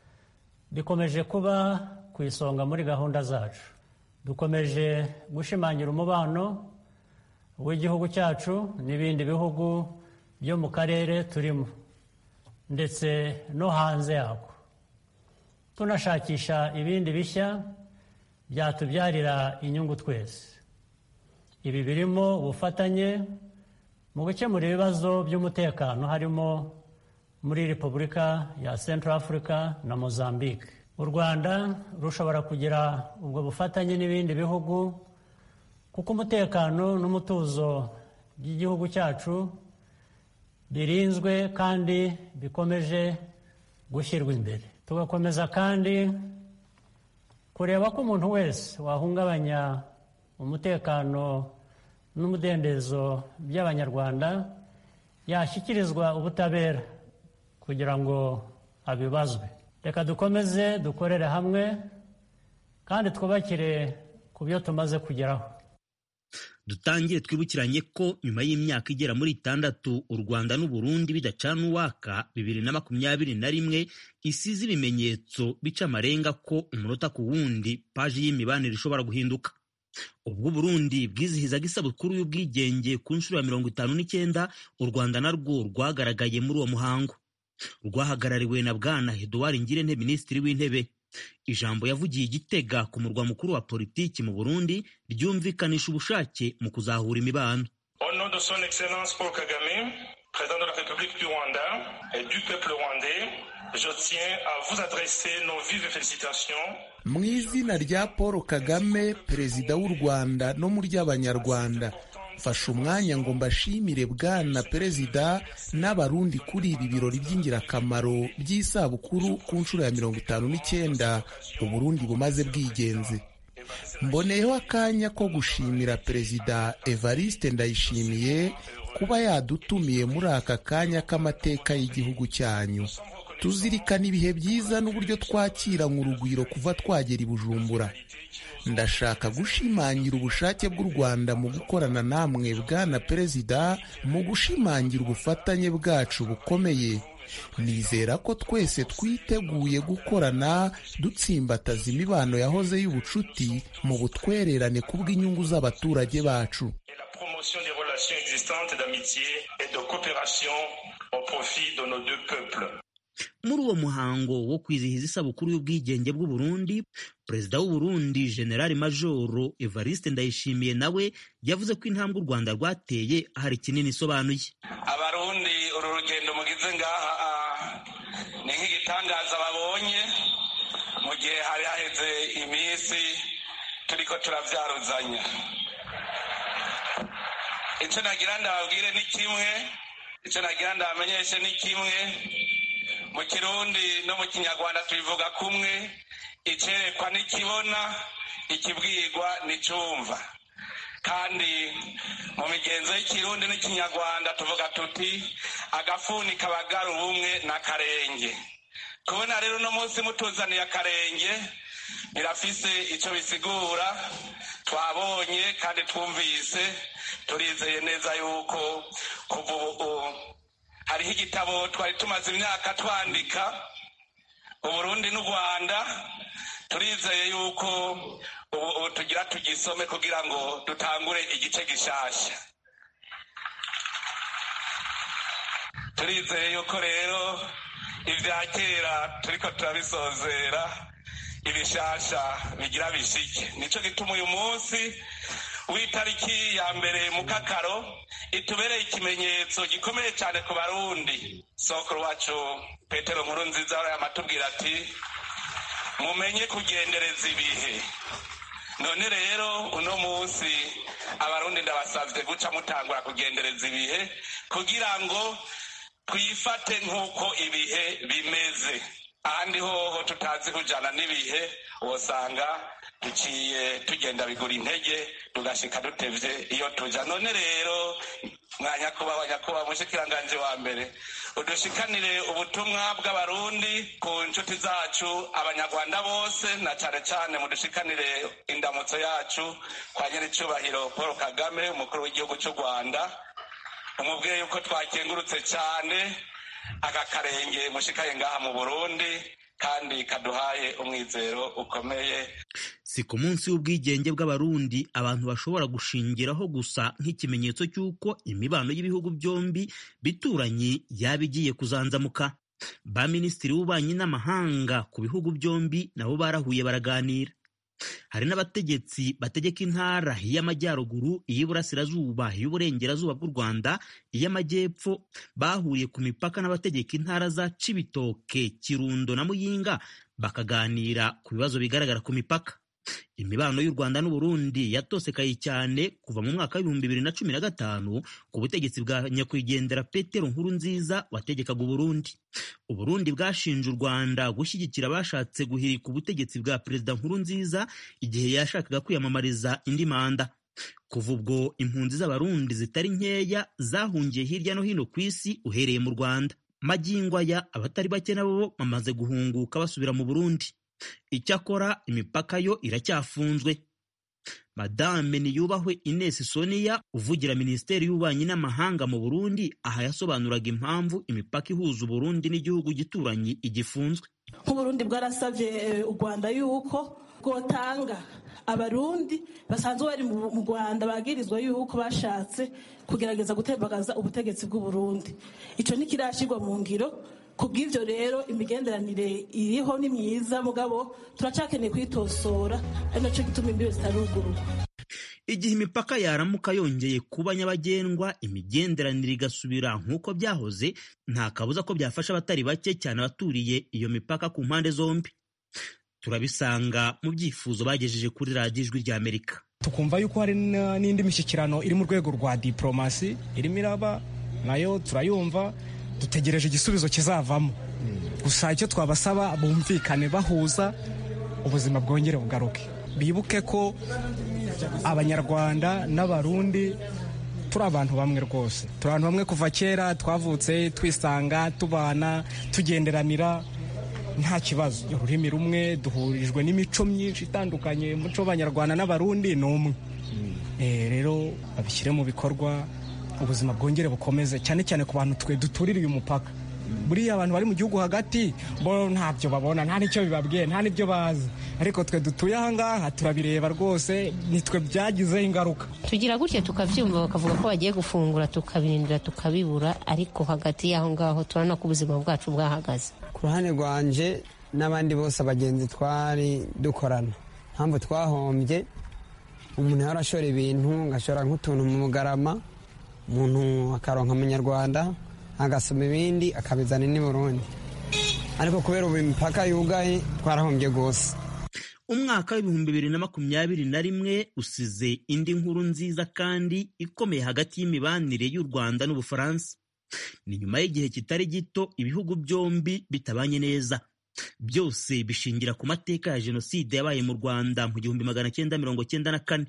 bikomeje kuba ku isonga muri gahunda zacu dukomeje gushimangira umubano w'igihugu cyacu n'ibindi bihugu byo mu karere turimo ndetse no hanze yako tunashakisha ibindi bishya byatubyarira inyungu twese ibi birimo ubufatanye mu gukemura ibibazo by'umutekano harimo muri repubulika ya central africa na mozambique u rwanda rushobora kugira ubwo bufatanye n'ibindi bihugu kuko umutekano n'umutuzo by'igihugu cyacu birinzwe kandi bikomeje gushyirwa imbere tugakomeza kandi kureba ko umuntu wese wahungabanya umutekano n'umudendezo by'abanyarwanda yashyikirizwa ubutabera kugira ngo abibazwe reka dukomeze dukorere hamwe kandi twubakire ku byo tumaze kugeraho dutangire twibukiranye ko nyuma y'imyaka igera muri itandatu u rwanda n'uburundi bidacana uwaka bibiri na makumyabiri na rimwe isize ibimenyetso bica amarenga ko umunota ku wundi paji y'imibanire ishobora guhinduka ubwo uburundi bwizihizaga isabukuru y'ubwigenge ku nshuro ya mirongo itanu n'icyenda u rwanda narwo rwagaragaye muri uwo muhango rwahagarariwe na bwana eduard ngirente minisitiri w'intebe ijambo yavugiye igitega ku murwa mukuru wa politiki mu burundi ryumvikanisha ubushake mu kuzahura imibano Au nom de son Excellence Paul Kagame, président de la République du Rwanda et du peuple rwandais, je tiens à vous adresser nos vives félicitations mu izina rya paul kagame perezida w'u rwanda no mu ry'abanyarwanda mfashe umwanya ngo mbashimire bwana perezida n'abarundi kuri ibi birori by'ingirakamaro by'isabukuru ku nshuro ya mirongo itanu n'icyenda uburundi bumaze bwigenze mboneyeho akanya ko gushimira perezida evariste ndayishimiye kuba yadutumiye muri aka kanya k'amateka y'igihugu cyanyu tuzirikana ibihe byiza n'uburyo twakiranywe urugwiro kuva twagera i bujumbura ndashaka gushimangira ubushake bw'u rwanda mu gukorana namwe bwana perezida mu gushimangira ubufatanye bwacu bukomeye nizera ko twese twiteguye gukorana dutsimbataza imibano yahoze y'ubucuti mu butwererane kubw'inyungu z'abaturage bacu promotion des relations existantes d'amitié et de coopération au profit de nos deux peuples. muri uwo muhango wo kwizihiza isabukuru y'ubwigenge bw'u Burundi perezida w'u Burundi generali majoro Evariste Ndayishimiye nawe yavuze ko intambwe u Rwanda rwateye hari kinini isobanuye abarundi uru rugendo mugize ngaha ni nk'igitangaza babonye mu gihe hari haheze iminsi turiko turavyaruzanya icyo nagira ndababwire ni kimwe icyo nagira ndabamenyeshe ni kimwe mu kirundi no mu kinyarwanda tubivuga kumwe icerekwa n'ikibona ikibwirwa n'icumva kandi mu migenzo y'ikirundi n'ikinyarwanda tuvuga tuti agafuni kabagara ubumwe n'akarenge kubona rero uno munsi mutuzaniye akarenge birafise icyo bisigura twabonye kandi twumvise turizeye neza yuko kuva ubu hariho igitabo twari tumaze imyaka twandika uburundi n'u rwanda turizeye yuko ubu tugira tugisome kugira ngo dutangure igice gishasha turizeye yuko rero ibya kera turiko turabisozera ibishasha bigira bishike nico gituma uyu munsi w'itariki ya mbere mu kakaro itubereye ikimenyetso gikomeye cyane ku barundi sokuru wacu petero nkuru nziza yamatubwira ati mumenye kugendereza ibihe none rero uno munsi abarundi ndabasavye guca mutangura kugendereza ibihe kugira ngo twifate nk'uko ibihe bimeze ahandi hoho tutazi kujana n'ibihe wosanga duciye tugenda bigura intege tugashika dutevye iyo tuja none rero mwanyakubahwa nyakubahwa mushikiranganje wa mbere udushikanire ubutumwa bw'abarundi ku nshuti zacu abanyarwanda bose na cane cane mudushikanire indamutso yacu kwa nyiricubahiro paul kagame umukuru w'igihugu c'u rwanda umubwiye yuko twakengurutse cane aka karenge mushikaye ngaha mu burundi kandi kaduhaye umwizero ukomeye si ku munsi w'ubwigenge bw'abarundi abantu bashobora gushingiraho gusa nk'ikimenyetso cy'uko imibano y'ibihugu byombi bituranye yaba igiye kuzanzamuka ba minisitiri w'ububanyi n'amahanga ku bihugu byombi nabo barahuye baraganira hari n'abategetsi bategeka intara y'amajyaruguru iy'iburasirazuba iy'uburengerazuba bw'u rwanda iy'amajyepfo bahuriye ku mipaka n'abategeka intara za cibitoke kirundo na muyinga bakaganira ku bibazo bigaragara ku mipaka imibano y'u rwanda n'uburundi yatosekaye cyane kuva mu mwaka w'ibihumbi bibiri na cumi na gatanu ku butegetsi bwa nyakwigendera petero nkuru nziza wategekaga uburundi uburundi bwashinje u rwanda gushyigikira abashatse guhirika ubutegetsi bwa perezida nkuru nziza igihe yashakaga kwiyamamariza indi manda kuva ubwo impunzi z'abarundi zitari nkeya zahungiye hirya no hino ku isi uhereye mu rwanda magingo aya abatari bake nabo bamaze guhunguka basubira mu burundi icyakora imipaka yo iracyafunzwe madame niyubahwe ines sonia uvugira minisiteri y'ububanyi n'amahanga mu burundi aha yasobanuraga impamvu imipaka ihuza uburundi n'igihugu gituranyi igifunzwe nk'uburundi bwarasabye u rwanda yuko bwotanga abarundi basanzwe bari mu rwanda bagirizwa yuko bashatse kugerageza gutembagaza ubutegetsi bw'uburundi icyo ntikirashyirwa mu ngiro ku bw'ibyo rero imigenderanire iriho ni myiza mugabo turacakeneye kuyitosora ari nacyo gituma imbibe zitarugurwa igihe imipaka yaramuka yongeye kuba nyabagendwa imigenderanire igasubira nk'uko byahoze nta kabuza ko byafasha abatari bake cyane abaturiye iyo mipaka ku mpande zombi turabisanga mu byifuzo bagejeje kuri radiyo ijwi ry'amerika tukumva yuko hari n'indi mishyikirano iri mu rwego rwa diporomasi irimo iraba nayo turayumva dutegereje igisubizo kizavamo gusa icyo twabasaba bumvikane bahuza ubuzima bwongere bugaruke bibuke ko abanyarwanda n'abarundi turi abantu bamwe rwose turi abantu bamwe kuva kera twavutse twisanga tubana tugenderanira nta kibazo ururimi rumwe duhurijwe n'imico myinshi itandukanye umuco w'abanyarwanda n'abarundi ni umwe rero babishyire mu bikorwa ubuzima bwongere bukomeze cyane cyane ku bantu twe duturira uyu mupaka buriya abantu bari mu gihugu hagati bo ntabyo babona nta n'icyo bibabwiye nta n'ibyo bazi ariko twe dutuye ahangaha turabireba rwose nitwe byagizeho ingaruka tugira gutya tukabyumva bakavuga ko bagiye gufungura tukabirindira tukabibura ariko hagati y'aho ngaho turabona ko ubuzima bwacu bwahagaze ku ruhande rwanje n'abandi bose abagenzi twari dukorana mpamvu twahombye umuntu yarashora ibintu agashora nk'utuntu mu bugarama umuntu akaronka amanyarwanda agasoma ibindi akabizana n'i burundi ariko kubera ubu imipaka yugaye twarahombye rwose umwaka w'ibihumbi bibiri na makumyabiri na rimwe usize indi nkuru nziza kandi ikomeye hagati y'imibanire y'u rwanda n'ubufaransa ni nyuma y'igihe kitari gito ibihugu byombi bitabanye neza byose bishingira ku mateka ya jenoside yabaye mu rwanda mu gihumbi magana cyenda mirongo cyenda na kane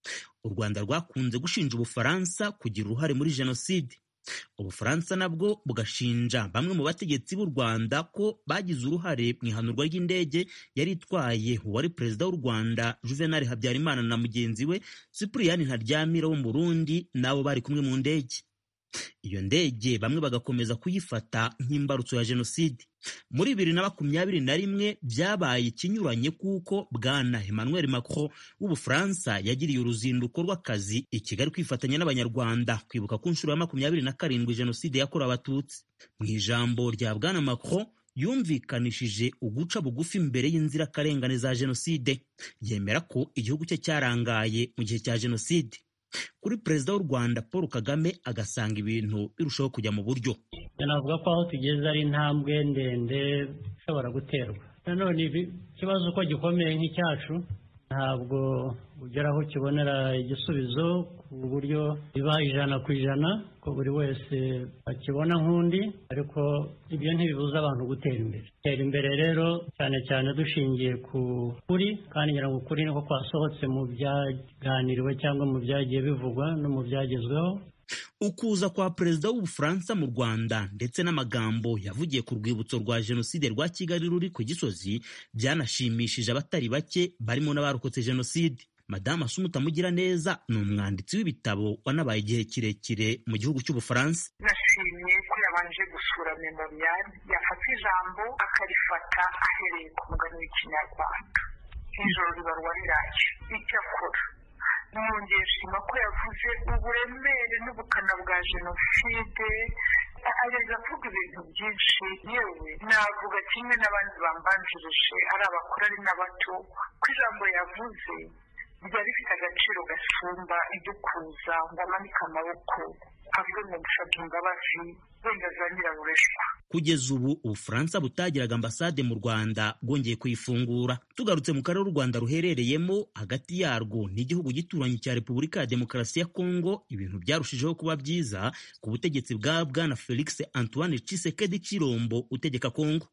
u rwanda rwakunze gushinja ubufaransa kugira uruhare muri jenoside ubufaransa nabwo bugashinja bamwe mu bategetsi b'u rwanda ko bagize uruhare mu ihanurwa ry'indege yari itwaye uwari perezida w'u rwanda juvenal habyarimana na mugenzi we sipuriyani ntaryamira wo mu burundi n'abo bari kumwe mu ndege iyo ndege bamwe bagakomeza kuyifata nk'imbarutso ya jenoside muri bibiri na makumyabiri na rimwe byabaye ikinyuranye kuko bwana emmanuel macron w'ubufaransa yagiriye uruzinduko rw'akazi i kigali kwifatanya n'abanyarwanda kwibuka ku nshuro ya makumyabiri na karindwi jenoside yakorewe abatutsi mu ijambo rya bwana macron yumvikanishije uguca bugufi imbere y'inzirakarengane za jenoside yemera ko igihugu cye cyarangaye mu gihe cya jenoside kuri perezida w'u rwanda paul kagame agasanga ibintu birushaho kujya mu buryo navuga ko aho tugeze ari intambwe ndende ishobora guterwa nanone ikibazo uko gikomeye nk'icyacu ntabwo ugera aho ukibonera igisubizo ku buryo biba ijana ku ijana ko buri wese akibona nk'undi ariko ibyo ntibibuza abantu gutera imbere gutera imbere rero cyane cyane dushingiye ku kuri kandi ngira ngo ukuri niko kwasohotse mu byaganiriwe cyangwa mu byagiye bivugwa no mu byagezweho ukuza kwa perezida w'ubufaransa mu rwanda ndetse n'amagambo yavugiye ku rwibutso rwa jenoside rwa kigali ruri ku gisozi byanashimishije abatari bake barimo n'abarokotse jenoside madamu asumuta mugiraneza ni umwanditsi w'ibitabo wanabaye igihe kirekire mu gihugu cy'ubufaransa nashimye ko yabanje gusura memoriyali yafata ijambo akarifata ahereye ku mugani w'ikinyarwanda ijoro ribarwa riraje icyo akora mwongeye shima ko yavuze uburemere n'ubukana bwa jenoside ageza avuga ibintu byinshi yewe navuga kimwe n'abandi bambanjirije ari abakuru ari n'abato ko ijambo yavuze ryari rifite agaciro gasumba idukuza ngo amanike amaboko avuge ngo gusabwa imbabazi wenda za nyirabureshwa kugeza ubu ubufaransa butagiraga ambasade mu rwanda bwongeye kuyifungura tugarutse mu karere u rwanda ruherereyemo hagati yarwo n'igihugu gituranyi cya repubulika ya demokarasi ya kongo ibintu byarushijeho kuba byiza ku butegetsi bwa bwana felix antoine cisekedi cirombo utegeka kongo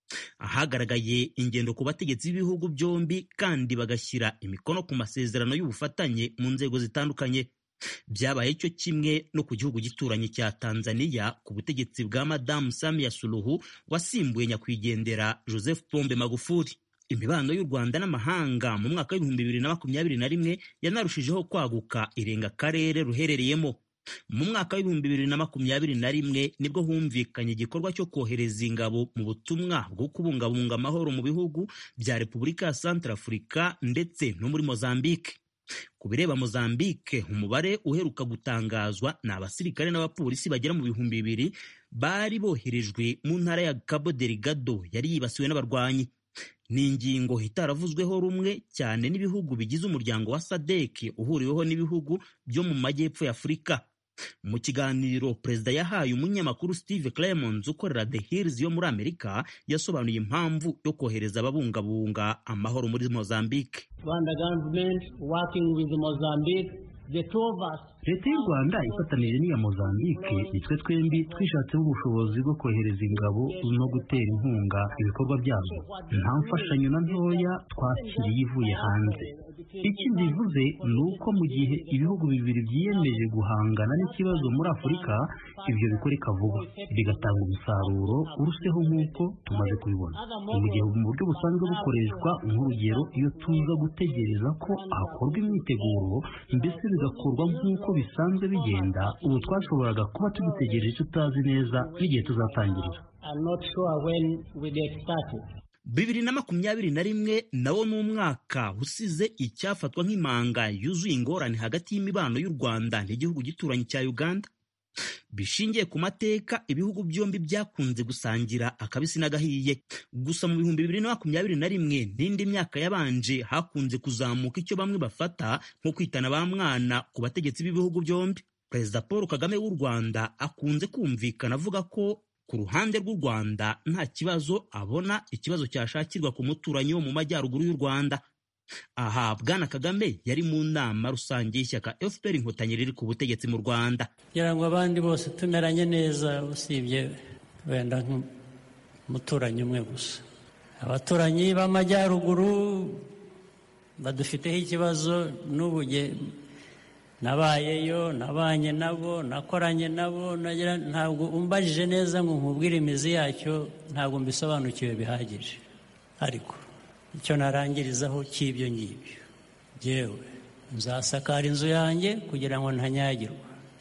ahagaragaye ingendo ku bategetsi b'ibihugu byombi kandi bagashyira imikono ku masezerano y'ubufatanye mu nzego zitandukanye byabaye cyo kimwe no ku gihugu gituranyi cya tanzania ku butegetsi bwa madamu samia suluhu wasimbuye nyakwigendera joseph pombe magufuli imibano y'u rwanda n'amahanga mu mwaka w'ibihumbi bibiri na makumyabiri na rimwe yanarushijeho kwaguka irenga akarere ruherereyemo mu mwaka w'ibihumbi bibiri na makumyabiri na rimwe nibwo humvikanye igikorwa cyo kohereza ingabo mu butumwa bwo kubungabunga amahoro mu bihugu bya repubulika ya santarafurika ndetse no muri mozambique ku bireba mozambique umubare uheruka gutangazwa ni abasirikare n'abapolisi bagera mu bihumbi bibiri bari boherejwe mu ntara ya cabo delgado yari yibasiwe n'abarwanyi ni ingingo itaravuzweho rumwe cyane n'ibihugu bigize umuryango wa sadek uhuriweho n'ibihugu byo mu majyepfo ya afurika mu kiganiro perezida yahaye umunyamakuru steve clemons ukorera the hills yo muri amerika yasobanuye impamvu yo kohereza ababungabunga amahoro muri mozambique rwanda government working with mozambique the two of us leta y'u rwanda ifatanije n'iya mozambique nitwe twembi twishatseho ubushobozi bwo kohereza ingabo no gutera inkunga ibikorwa byazo nta mfashanyo na ntoya twakiriye ivuye hanze ikindi bivuze ni uko mu gihe ibihugu bibiri byiyemeje guhangana n'ikibazo muri afurika ibyo bikoreka vuba bigatanga umusaruro uruseho nk'uko tumaze kubibona mu gihe mu buryo busanzwe bukoreshwa nk'urugero iyo tuza gutegereza ko hakorwa imyiteguro mbese bigakorwa nk'uko bisanzwe bigenda ubu twashoboraga kuba tugitegereje tutazi neza n'igihe tuzatangirira bibiri na makumyabiri na rimwe nawo ni umwaka usize icyafatwa nk'imanga yuzuye ingorane hagati y'imibano y'u rwanda n'igihugu gituranyi cya uganda bishingiye ku mateka ibihugu byombi byakunze gusangira akabisi n'agahiye gusa mu bihumbi bibiri na makumyabiri na rimwe n'indi myaka yabanje hakunze kuzamuka icyo bamwe bafata nko kwitana ba mwana ku bategetsi b'ibihugu byombi perezida paul kagame w'u rwanda akunze kumvikana avuga ko ku ruhande rw'u rwanda nta kibazo abona ikibazo cyashakirwa ku muturanyi wo mu majyaruguru y'u rwanda aha bwana kagame yari mu nama rusange y'ishyaka fpr inkotanyi riri ku butegetsi mu rwanda kugira ngo abandi bose tumeranye neza usibye wenda nk'umuturanyi umwe gusa abaturanyi b'amajyaruguru badufiteho ikibazo n'ubu nabayeyo nabanye nabo nakoranye nabo ntabwo umbajije neza ngo nkubwire imizi yacyo ntabwo mbisobanukiwe bihagije ariko icyo narangirizaho cy'ibyo ngibyo yewe nzasakara inzu yanjye kugira ngo ntanyagirwa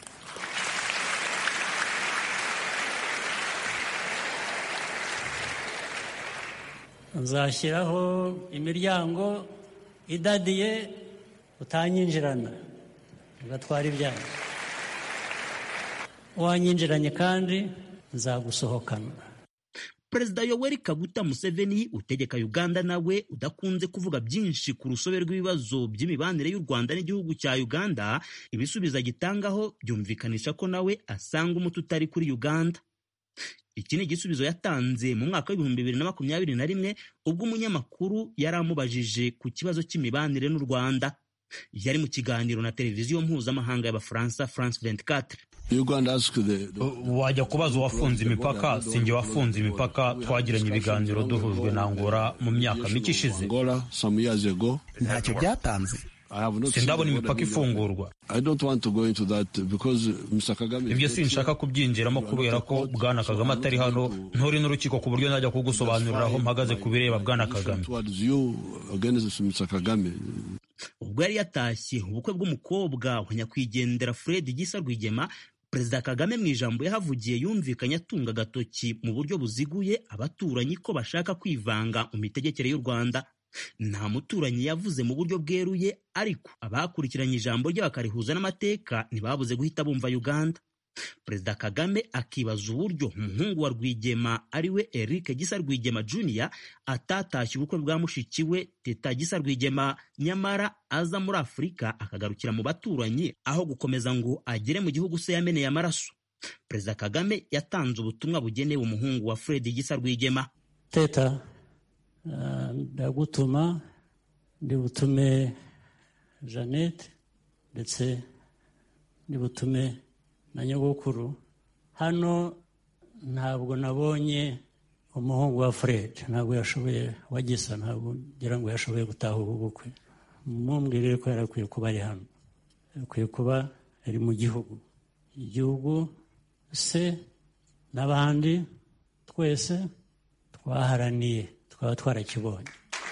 nzashyiraho imiryango idadiye utanyinjirana ugatwara ibyanyu wanyinjiranye kandi nzagusohokana perezida yoweri kaguta museveni utegeka uganda nawe udakunze kuvuga byinshi ku rusobe rw'ibibazo by'imibanire y'u rwanda n'igihugu cya uganda ibisubizo agitangaho byumvikanisha ko nawe asanga umuti utari kuri uganda iki ni igisubizo yatanze mu mwaka w'ibihumbi bibiri na makumyabiri na rimwe ubwo umunyamakuru yari amubajije ku kibazo cy'imibanire n'u rwanda yari mu kiganiro na televiziyo mpuzamahanga y'abafaransa france 24 wajya kubaza uwafunze imipaka sinjye wafunze imipaka twagiranye ibiganiro duhujwe na ngora mu myaka mike ishize ntacyo byatanze sindabona imipaka ifungurwa ibyo sinshaka kubyinjiramo kubera ko bwana kagame atari hano nturi n'urukiko ku buryo najya kugusobanurira aho mpagaze ku bireba bwana kagame ubwo yari yatashye ubukwe bw'umukobwa wa nyakwigendera fred gisa rwigema perezida kagame mu ijambo yahavugiye yumvikanye atunga agatoki mu buryo buziguye abaturanyi ko bashaka kwivanga mu mitegekere y'u rwanda nta muturanyi yavuze mu buryo bweruye ariko abakurikiranye ijambo rye bakarihuza n'amateka ntibabuze guhita bumva uganda perezida kagame akibaza uburyo umuhungu wa rwigema ariwe eric gisa rwigema junior atatashye ubukwe bwa mushiki we teta gisa rwigema nyamara aza muri afurika akagarukira mu baturanyi aho gukomeza ngo agere mu gihugu se yameneye amaraso perezida kagame yatanze ubutumwa bugenewe umuhungu wa fred gisa rwigema teta ndagutuma ndi butume jeannette ndetse ndi butume na nyogokuru hano ntabwo nabonye umuhungu wa fred ntabwo yashoboye wagisa ntabwo ngira ngo yashoboye gutaha ubu bukwe mumbwirire ko yarakwiye kuba ari hano yakwiye kuba ari mu gihugu igihugu se n'abandi twese twaharaniye twaba twarakibonye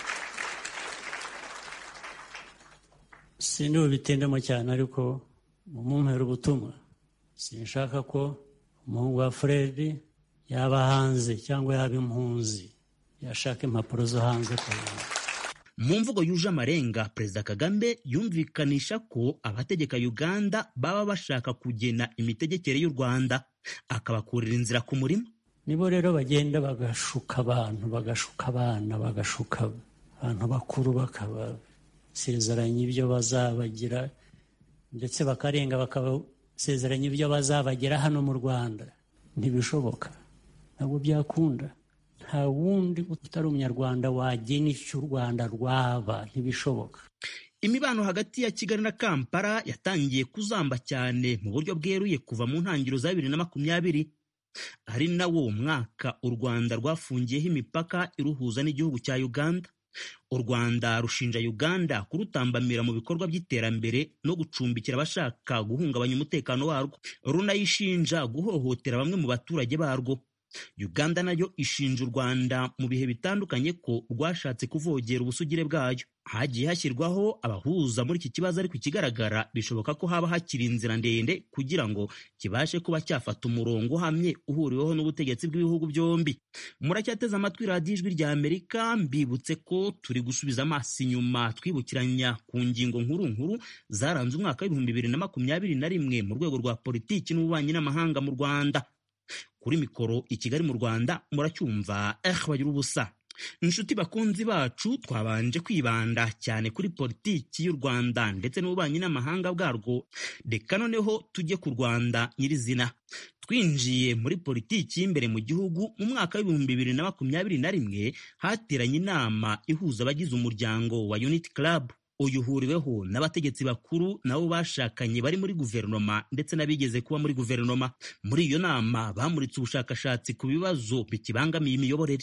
sindi bubitindemo cyane ariko mumumpera ubutumwa sinshaka ko umuhungu wa fred yaba hanze cyangwa yaba impunzi yashaka impapuro zo hanze mu mvugo yuje amarenga perezida kagame yumvikanisha ko abategeka uganda baba bashaka kugena imitegekere y'u rwanda akabakurira inzira ku murima nibo rero bagenda bagashuka abantu bagashuka abana bagashuka abantu bakuru bakabasezeranya ibyo bazabagira ndetse bakarenga bakabasezeranya ibyo bazabagira hano mu rwanda ntibishoboka ntabwo byakunda nta wundi utari umunyarwanda wagena icyo u rwanda rwaba ntibishoboka imibano hagati ya kigali na kampala yatangiye kuzamba cyane mu buryo bweruye kuva mu ntangiriro za bibiri na makumyabiri ari nawo mwaka u rwanda rwafungiyeho imipaka iruhuza n'igihugu cya uganda u rwanda rushinja uganda kurutambamira mu bikorwa by'iterambere no gucumbikira abashaka guhungabanya umutekano warwo runayishinja guhohotera bamwe mu baturage barwo uganda nayo ishinja u rwanda mu bihe bitandukanye ko rwashatse kuvogera ubusugire bwayo hagiye hashyirwaho abahuza muri iki kibazo ariko ikigaragara bishoboka ko haba hakiri inzira ndende kugira ngo kibashe kuba cyafata umurongo uhamye uhuriweho n'ubutegetsi bw'ibihugu byombi muracyateze amatwi radiyo ijwi rya amerika mbibutse ko turi gusubiza amaso inyuma twibukiranya ku ngingo nkuru nkuru zaranze umwaka w'ibihumbi bibiri na makumyabiri na rimwe mu rwego rwa politiki n'ububanyi n'amahanga mu rwanda kuri mikoro i kigali mu rwanda muracyumva eh bagira ubusa inshuti bakunzi bacu twabanje kwibanda cyane kuri politiki y'u rwanda ndetse n'ububanyi n'amahanga bwarwo reka noneho tujye ku rwanda nyirizina twinjiye muri politiki y'imbere mu gihugu mu mwaka w'ibihumbi bibiri na makumyabiri na rimwe hateranye inama ihuza abagize umuryango wa unity club uyu uhuriweho n'abategetsi bakuru nabo bashakanye bari muri guverinoma ndetse n'abigeze kuba muri guverinoma muri iyo nama bamuritse ubushakashatsi ku bibazo bikibangamiye imiyoborere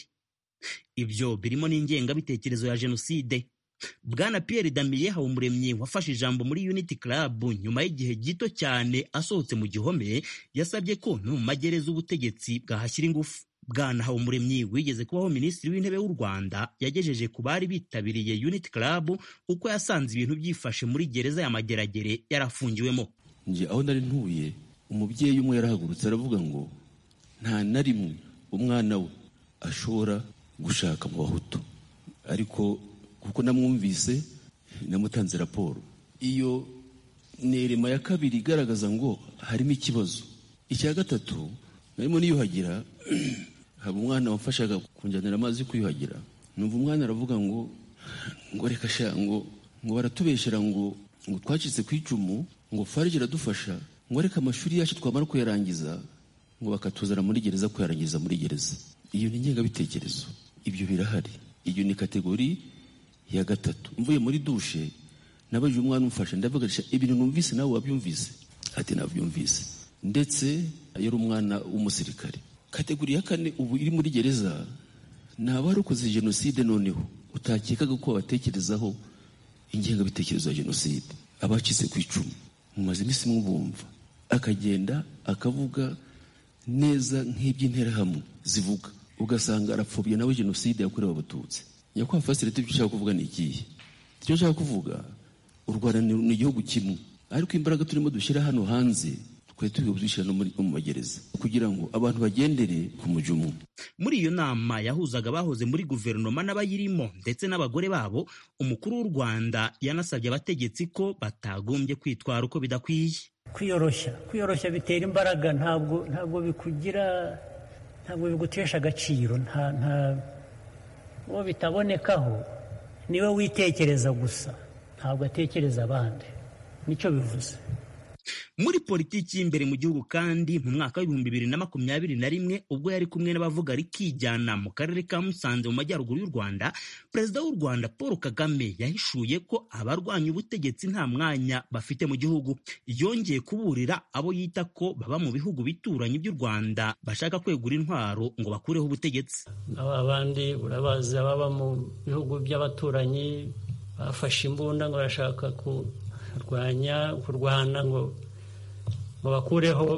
ibyo birimo n'ingengabitekerezo ya jenoside bwana pierre damiye habumuremyi wafashe ijambo muri unity club nyuma y'igihe gito cyane asohotse mu gihome yasabye ko no mu magereza ubutegetsi bwahashyira ingufu bwana habumuremyi wigeze kubaho minisitiri w'intebe w'u rwanda yagejeje ku bari bitabiriye unity club uko yasanze ibintu byifashe muri gereza ya mageragere yarafungiwemo nje aho nari ntuye umubyeyi umwe yarahagurutse aravuga ngo nta na rimwe umwana we ashobora gushaka mu bahutu ariko kuko namwumvise namutanze raporo iyo ni irema ya kabiri igaragaza ngo harimo ikibazo icya gatatu narimo niyuhagira haba umwana wamfashaga kunjyanira amazi yo kwiyuhagira numva umwana aravuga ngo ngo reka sha ngo ngo baratubeshyera ngo ngo twacitse ku icumu ngo farije iradufasha ngo reka amashuri yacu twamara kuyarangiza ngo bakatuzana muri gereza kuyarangiza muri gereza iyo ni ingengabitekerezo ibyo birahari iyo ni kategori ya gatatu mvuye muri dushe nabajije umwana umfasha ndavuga ibintu numvise nawe wabyumvise ati nabyumvise ndetse yari umwana w'umusirikare kategori ya kane ubu iri muri gereza ni abarokoze jenoside noneho utakekaga ko babatekerezaho ingengabitekerezo ya jenoside abacitse ku icumu mumaze iminsi mwubumva akagenda akavuga neza nk'iby'interahamwe zivuga ugasanga arapfobya nawe jenoside yakorewe abatutsi nyakubahwa fasirete ibyo ushaka kuvuga ni ikihe icyo nshaka kuvuga u rwanda ni igihugu kimwe ariko imbaraga turimo dushyira hano hanze twari turi kuzishyira no mu magereza kugira ngo abantu bagendere ku mujyi umwe muri iyo nama yahuzaga abahoze muri guverinoma n'abayirimo ndetse n'abagore babo umukuru w'u rwanda yanasabye abategetsi ko batagombye kwitwara uko bidakwiye kwiyoroshya kwiyoroshya bitera imbaraga ntabwo ntabwo bikugira ntabwo bigutesha agaciro nta nta uwo bitabonekaho niwe witekereza gusa ntabwo atekereza abandi nicyo bivuze muri politiki y'imbere mu gihugu kandi mu mwaka w'ibihumbi bibiri na makumyabiri na rimwe ubwo yari kumwe n'abavuga rikijyana mu karere ka musanze mu majyaruguru y'u rwanda perezida w'u rwanda paul kagame yahishuye ko abarwanya ubutegetsi nta mwanya bafite mu gihugu yongeye kuburira abo yita ko baba mu bihugu bituranye by'u rwanda bashaka kwegura intwaro ngo bakureho ubutegetsi abandi urabazi ababa mu bihugu by'abaturanyi bafashe imbunda ngo barashaka kurwanya kurwana ngo ngo bakureho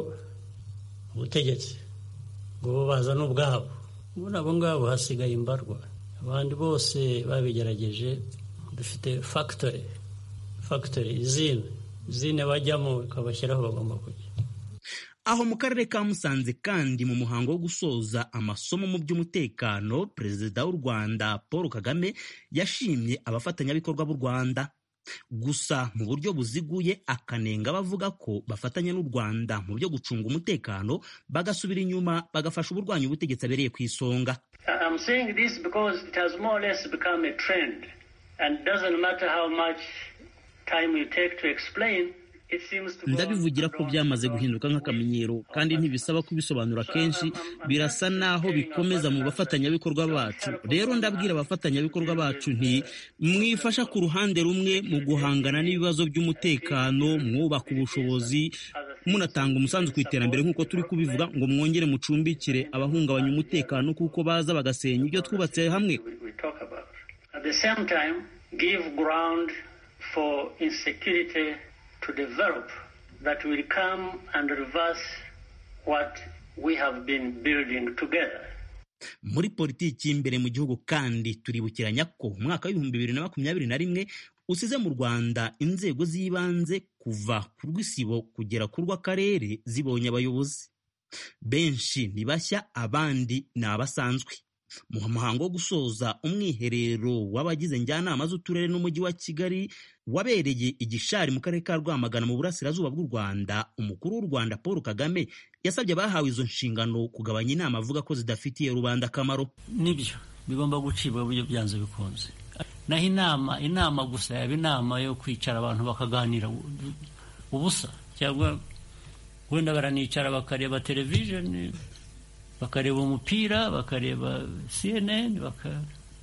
ubutegetsi ngo bo bazane ubwabo muri abo ngabo hasigaye imbarwa abandi bose babigerageje dufite fagitori fagitori izine izine bajyamo ikabashyiraho bagomba kujya aho mu karere ka musanze kandi mu muhango wo gusoza amasomo mu by'umutekano perezida w'u rwanda paul kagame yashimye abafatanyabikorwa b'u rwanda gusa mu buryo buziguye akanenga bavuga ko bafatanya n'u rwanda mu byo gucunga umutekano bagasubira inyuma bagafasha uburwanyi ubutegetsi abereye ku isonga I'm saying this because it has more or less become a trend and it doesn't matter how much time you take to explain ndabivugira ko byamaze guhinduka nk'akamenyero kandi ntibisaba kubisobanura kenshi birasa naho bikomeza mu bafatanyabikorwa bacu rero ndabwira abafatanyabikorwa bacu nti mwifasha ku ruhande rumwe mu guhangana n'ibibazo by'umutekano mwubaka ubushobozi munatanga umusanzu ku iterambere nk'uko turi kubivuga ngo mwongere mucumbikire abahungabanya umutekano kuko baza bagasenya ibyo twubatse hamwe to develop that will come and reverse what we have been building together. muri politiki y'imbere mu gihugu kandi turibukiranya ko umwaka w'ibihumbi bibiri na makumyabiri na rimwe usize mu rwanda inzego z'ibanze kuva ku rw'isibo kugera ku rw'akarere zibonye abayobozi benshi ni bashya abandi ni abasanzwe mu muhango wo gusoza umwiherero w'abagize njyanama z'uturere n'umujyi wa kigali wabereye igishari mu karere ka rwamagana mu burasirazuba bw'u rwanda umukuru w'u rwanda paul kagame yasabye abahawe izo nshingano kugabanya inama avuga ko zidafitiye rubanda akamaro nibyo bigomba gucibwa buryo byanze bikunze naho inama inama gusa yaba inama yo kwicara abantu bakaganira ubusa cyangwa wenda baranicara bakareba televisheni bakareba umupira bakareba cnn baka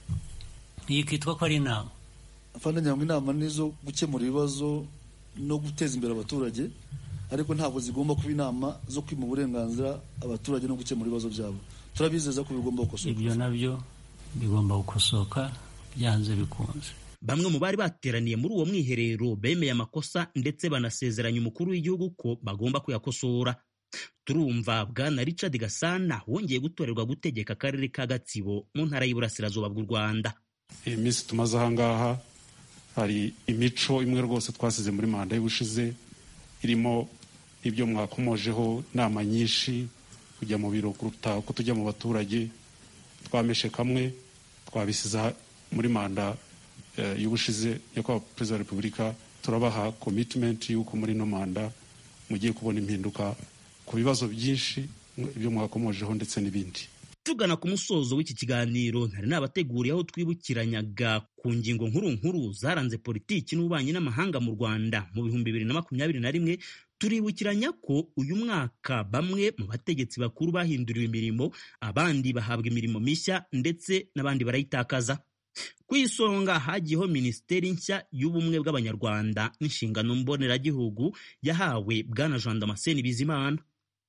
iyi kitwa ko ari inama afande ngira ngo inama ni izo gukemura ibibazo no guteza imbere abaturage ariko ntabwo zigomba kuba inama zo kwima uburenganzira abaturage no gukemura ibibazo byabo turabizeza ko bigomba gukosoka ibyo nabyo bigomba gukosoka byanze bikunze bamwe mu bari bateraniye muri uwo mwiherero bemeye amakosa ndetse banasezeranya umukuru w'igihugu ko bagomba kuyakosora turumva bwana richard gasana wongeye gutorerwa gutegeka akarere ka gatsibo mu ntara y'iburasirazuba bw'u rwanda iyi minsi tumaze ahangaha hari imico imwe rwose twasize muri manda y'ubushize irimo ibyo mwakomojeho inama nyinshi kujya mu biro kuruta uko tujya mu baturage twameshe kamwe twabisiza muri manda y'ubushize nyakubahwa perezida wa repubulika turabaha komitimenti y'uko muri ino manda mugiye kubona impinduka ku bibazo byinshi ibyo mwakomojeho ndetse n'ibindi tugana ku musozo w'iki kiganiro ntari nabateguriye aho twibukiranyaga ku ngingo nkuru nkuru zaranze politiki n'ububanyi n'amahanga mu rwanda mu bihumbi bibiri na makumyabiri na rimwe turibukiranya ko uyu mwaka bamwe mu bategetsi bakuru bahinduriwe imirimo abandi bahabwa imirimo mishya ndetse n'abandi barayitakaza ku isonga hagiyeho minisiteri nshya y'ubumwe bw'abanyarwanda n'inshingano mboneragihugu yahawe bwana jean damascene bizimana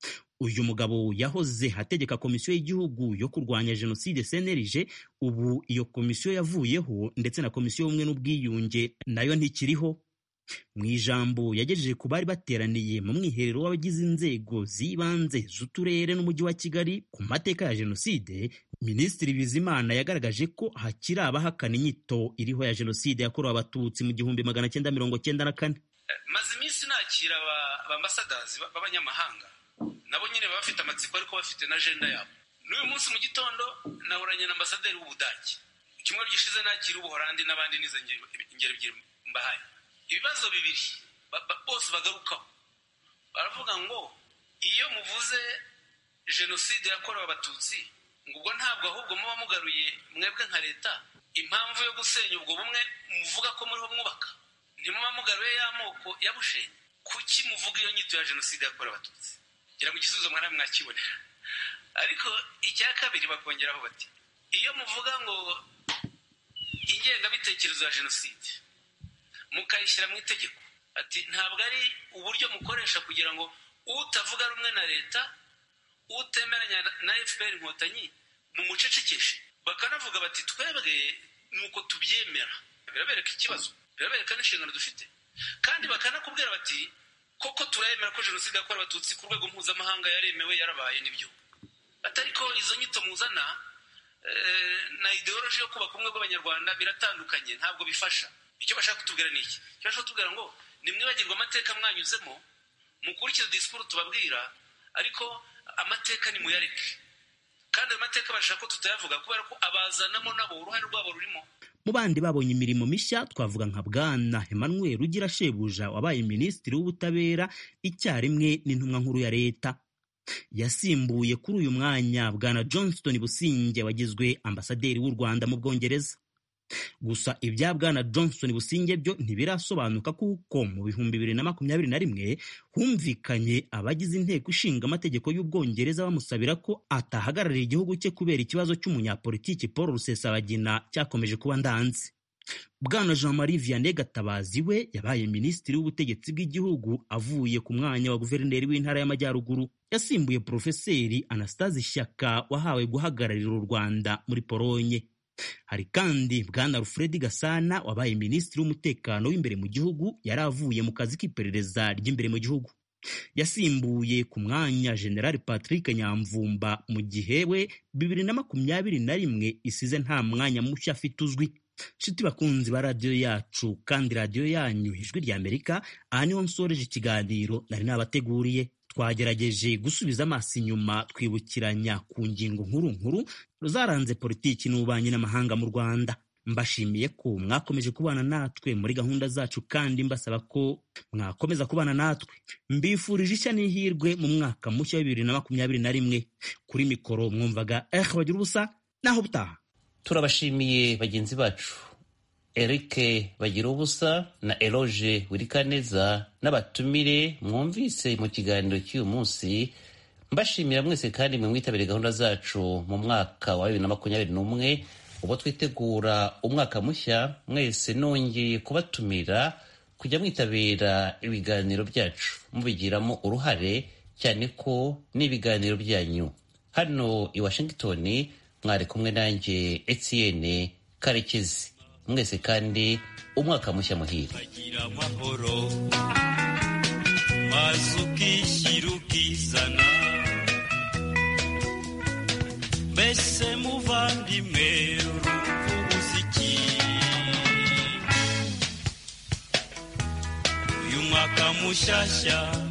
uyu mugabo yahoze ategeka komisiyo y'igihugu yo kurwanya jenoside cnlg ubu iyo komisiyo yavuyeho ndetse na komisiyo y'ubumwe n'ubwiyunge nayo ntikiriho mu ijambo yagejeje ku bari bateraniye mu mwiherero w'abagize inzego z'ibanze z'uturere n'umujyi wa kigali ku mateka ya jenoside minisitiri bizimana yagaragaje ko hakiri abahakana inyito iriho ya jenoside yakorewe abatutsi mu gihumbi magana cyenda mirongo cyenda na kane maze iminsi nakira abambasadazi b'abanyamahanga nabo nyine baba bafite amatsiko ariko bafite na ajenda yabo n'uyu munsi mu gitondo nahoranye na ambasaderi w'ubudage icyumweru gishize nakira ubuhorandi n'abandi n'izo ngero ebyiri mbahaye ibibazo bibiri bose bagarukaho baravuga ngo iyo muvuze jenoside yakorewe abatutsi ngo ubwo ntabwo ahubwo muba mugaruye mwebwe nka leta impamvu yo gusenya ubwo bumwe muvuga ko muriho mwubaka ntimuba mugaruye y'amoko yabushenye kuki muvuga iyo nyito ya jenoside yakorewe abatutsi ngira ngo igisubizo mwana mwakibonera ariko icya kabiri bakongeraho bati iyo muvuga ngo ingengabitekerezo ya jenoside mukayishyira mu itegeko ati ntabwo ari uburyo mukoresha kugira ngo utavuga rumwe na leta utemeranya na fpr inkotanyi mumucecekeshe bakanavuga bati twebwe ni uko tubyemera birabereka ikibazo birabereka n'inshingano dufite kandi bakanakubwira bati koko turayemera ko jenoside yakorewe abatutsi ku rwego mpuzamahanga yaremewe yarabaye nibyo atari ko izo nyito muzana na ideoloji yo kubaka ubumwe bw'abanyarwanda biratandukanye ntabwo bifasha icyo bashaka kutubwira ni iki icyo bashaka kutubwira ngo nimwibagirwe amateka mwanyuzemo mukurikize disikuru tubabwira ariko amateka ni muyareke kandi ayo mateka bashaka ko tutayavuga kubera ko abazanamo nabo uruhare rwabo rurimo mu bandi babonye imirimo mishya twavuga nka bwana emmanuel ugira shebuja wabaye minisitiri w'ubutabera icyarimwe n'intumwa nkuru ya leta yasimbuye kuri uyu mwanya bwana johnston businge wagizwe ambasaderi w'u rwanda mu bwongereza gusa ibya bwana johnson businge byo ntibirasobanuka kuko mu bihumbi bibiri na makumyabiri na rimwe humvikanye abagize inteko ishinga amategeko y'ubwongereza bamusabira ko atahagararira igihugu cye kubera ikibazo cy'umunyapolitiki paul rusesabagina cyakomeje kuba ndanze bwana jean marie vianney gatabazi we yabaye minisitiri w'ubutegetsi bw'igihugu avuye ku mwanya wa guverineri w'intara y'amajyaruguru yasimbuye porofeseri anastase shyaka wahawe guhagararira u rwanda muri polonye hari kandi bwana alfred gasana wabaye minisitiri w'umutekano w'imbere mu gihugu yari avuye mu kazi k'iperereza ry'imbere mu gihugu yasimbuye ku mwanya generali patrick nyamvumba mu gihe we bibiri na makumyabiri na rimwe isize nta mwanya mushya afite uzwi nshuti bakunzi ba radiyo yacu kandi radiyo yanyu ijwi rya amerika aha niho nsoreje ikiganiro nari nabateguriye twagerageje gusubiza amaso inyuma twibukiranya ku ngingo nkuru nkuru zaranze politiki n'ububanyi n'amahanga mu rwanda mbashimiye ko mwakomeje kubana natwe muri gahunda zacu kandi mbasaba ko mwakomeza kubana natwe mbifurije ishya n'ihirwe mu mwaka mushya wa bibiri na makumyabiri na rimwe kuri mikoro mwumvaga eh bagira ubusa naho butaha turabashimiye bagenzi bacu eric bagira ubusa na eloge wirikaneza n'abatumire mwumvise mu kiganiro cy'uyu munsi mbashimira mwese kandi mwe mwitabire gahunda zacu mu mwaka wa bibiri na makumyabiri n'umwe ubwo twitegura umwaka mushya mwese nongeye kubatumira kujya mwitabira ibiganiro byacu mubigiramo uruhare cyane ko n'ibiganiro byanyu hano i washington mwari kumwe nanjye etienne karekezi mwese kandi umwaka mushya muhire maze ukishyira ukizana mbese muvandimwe urumuziki uyu mwaka mushyashya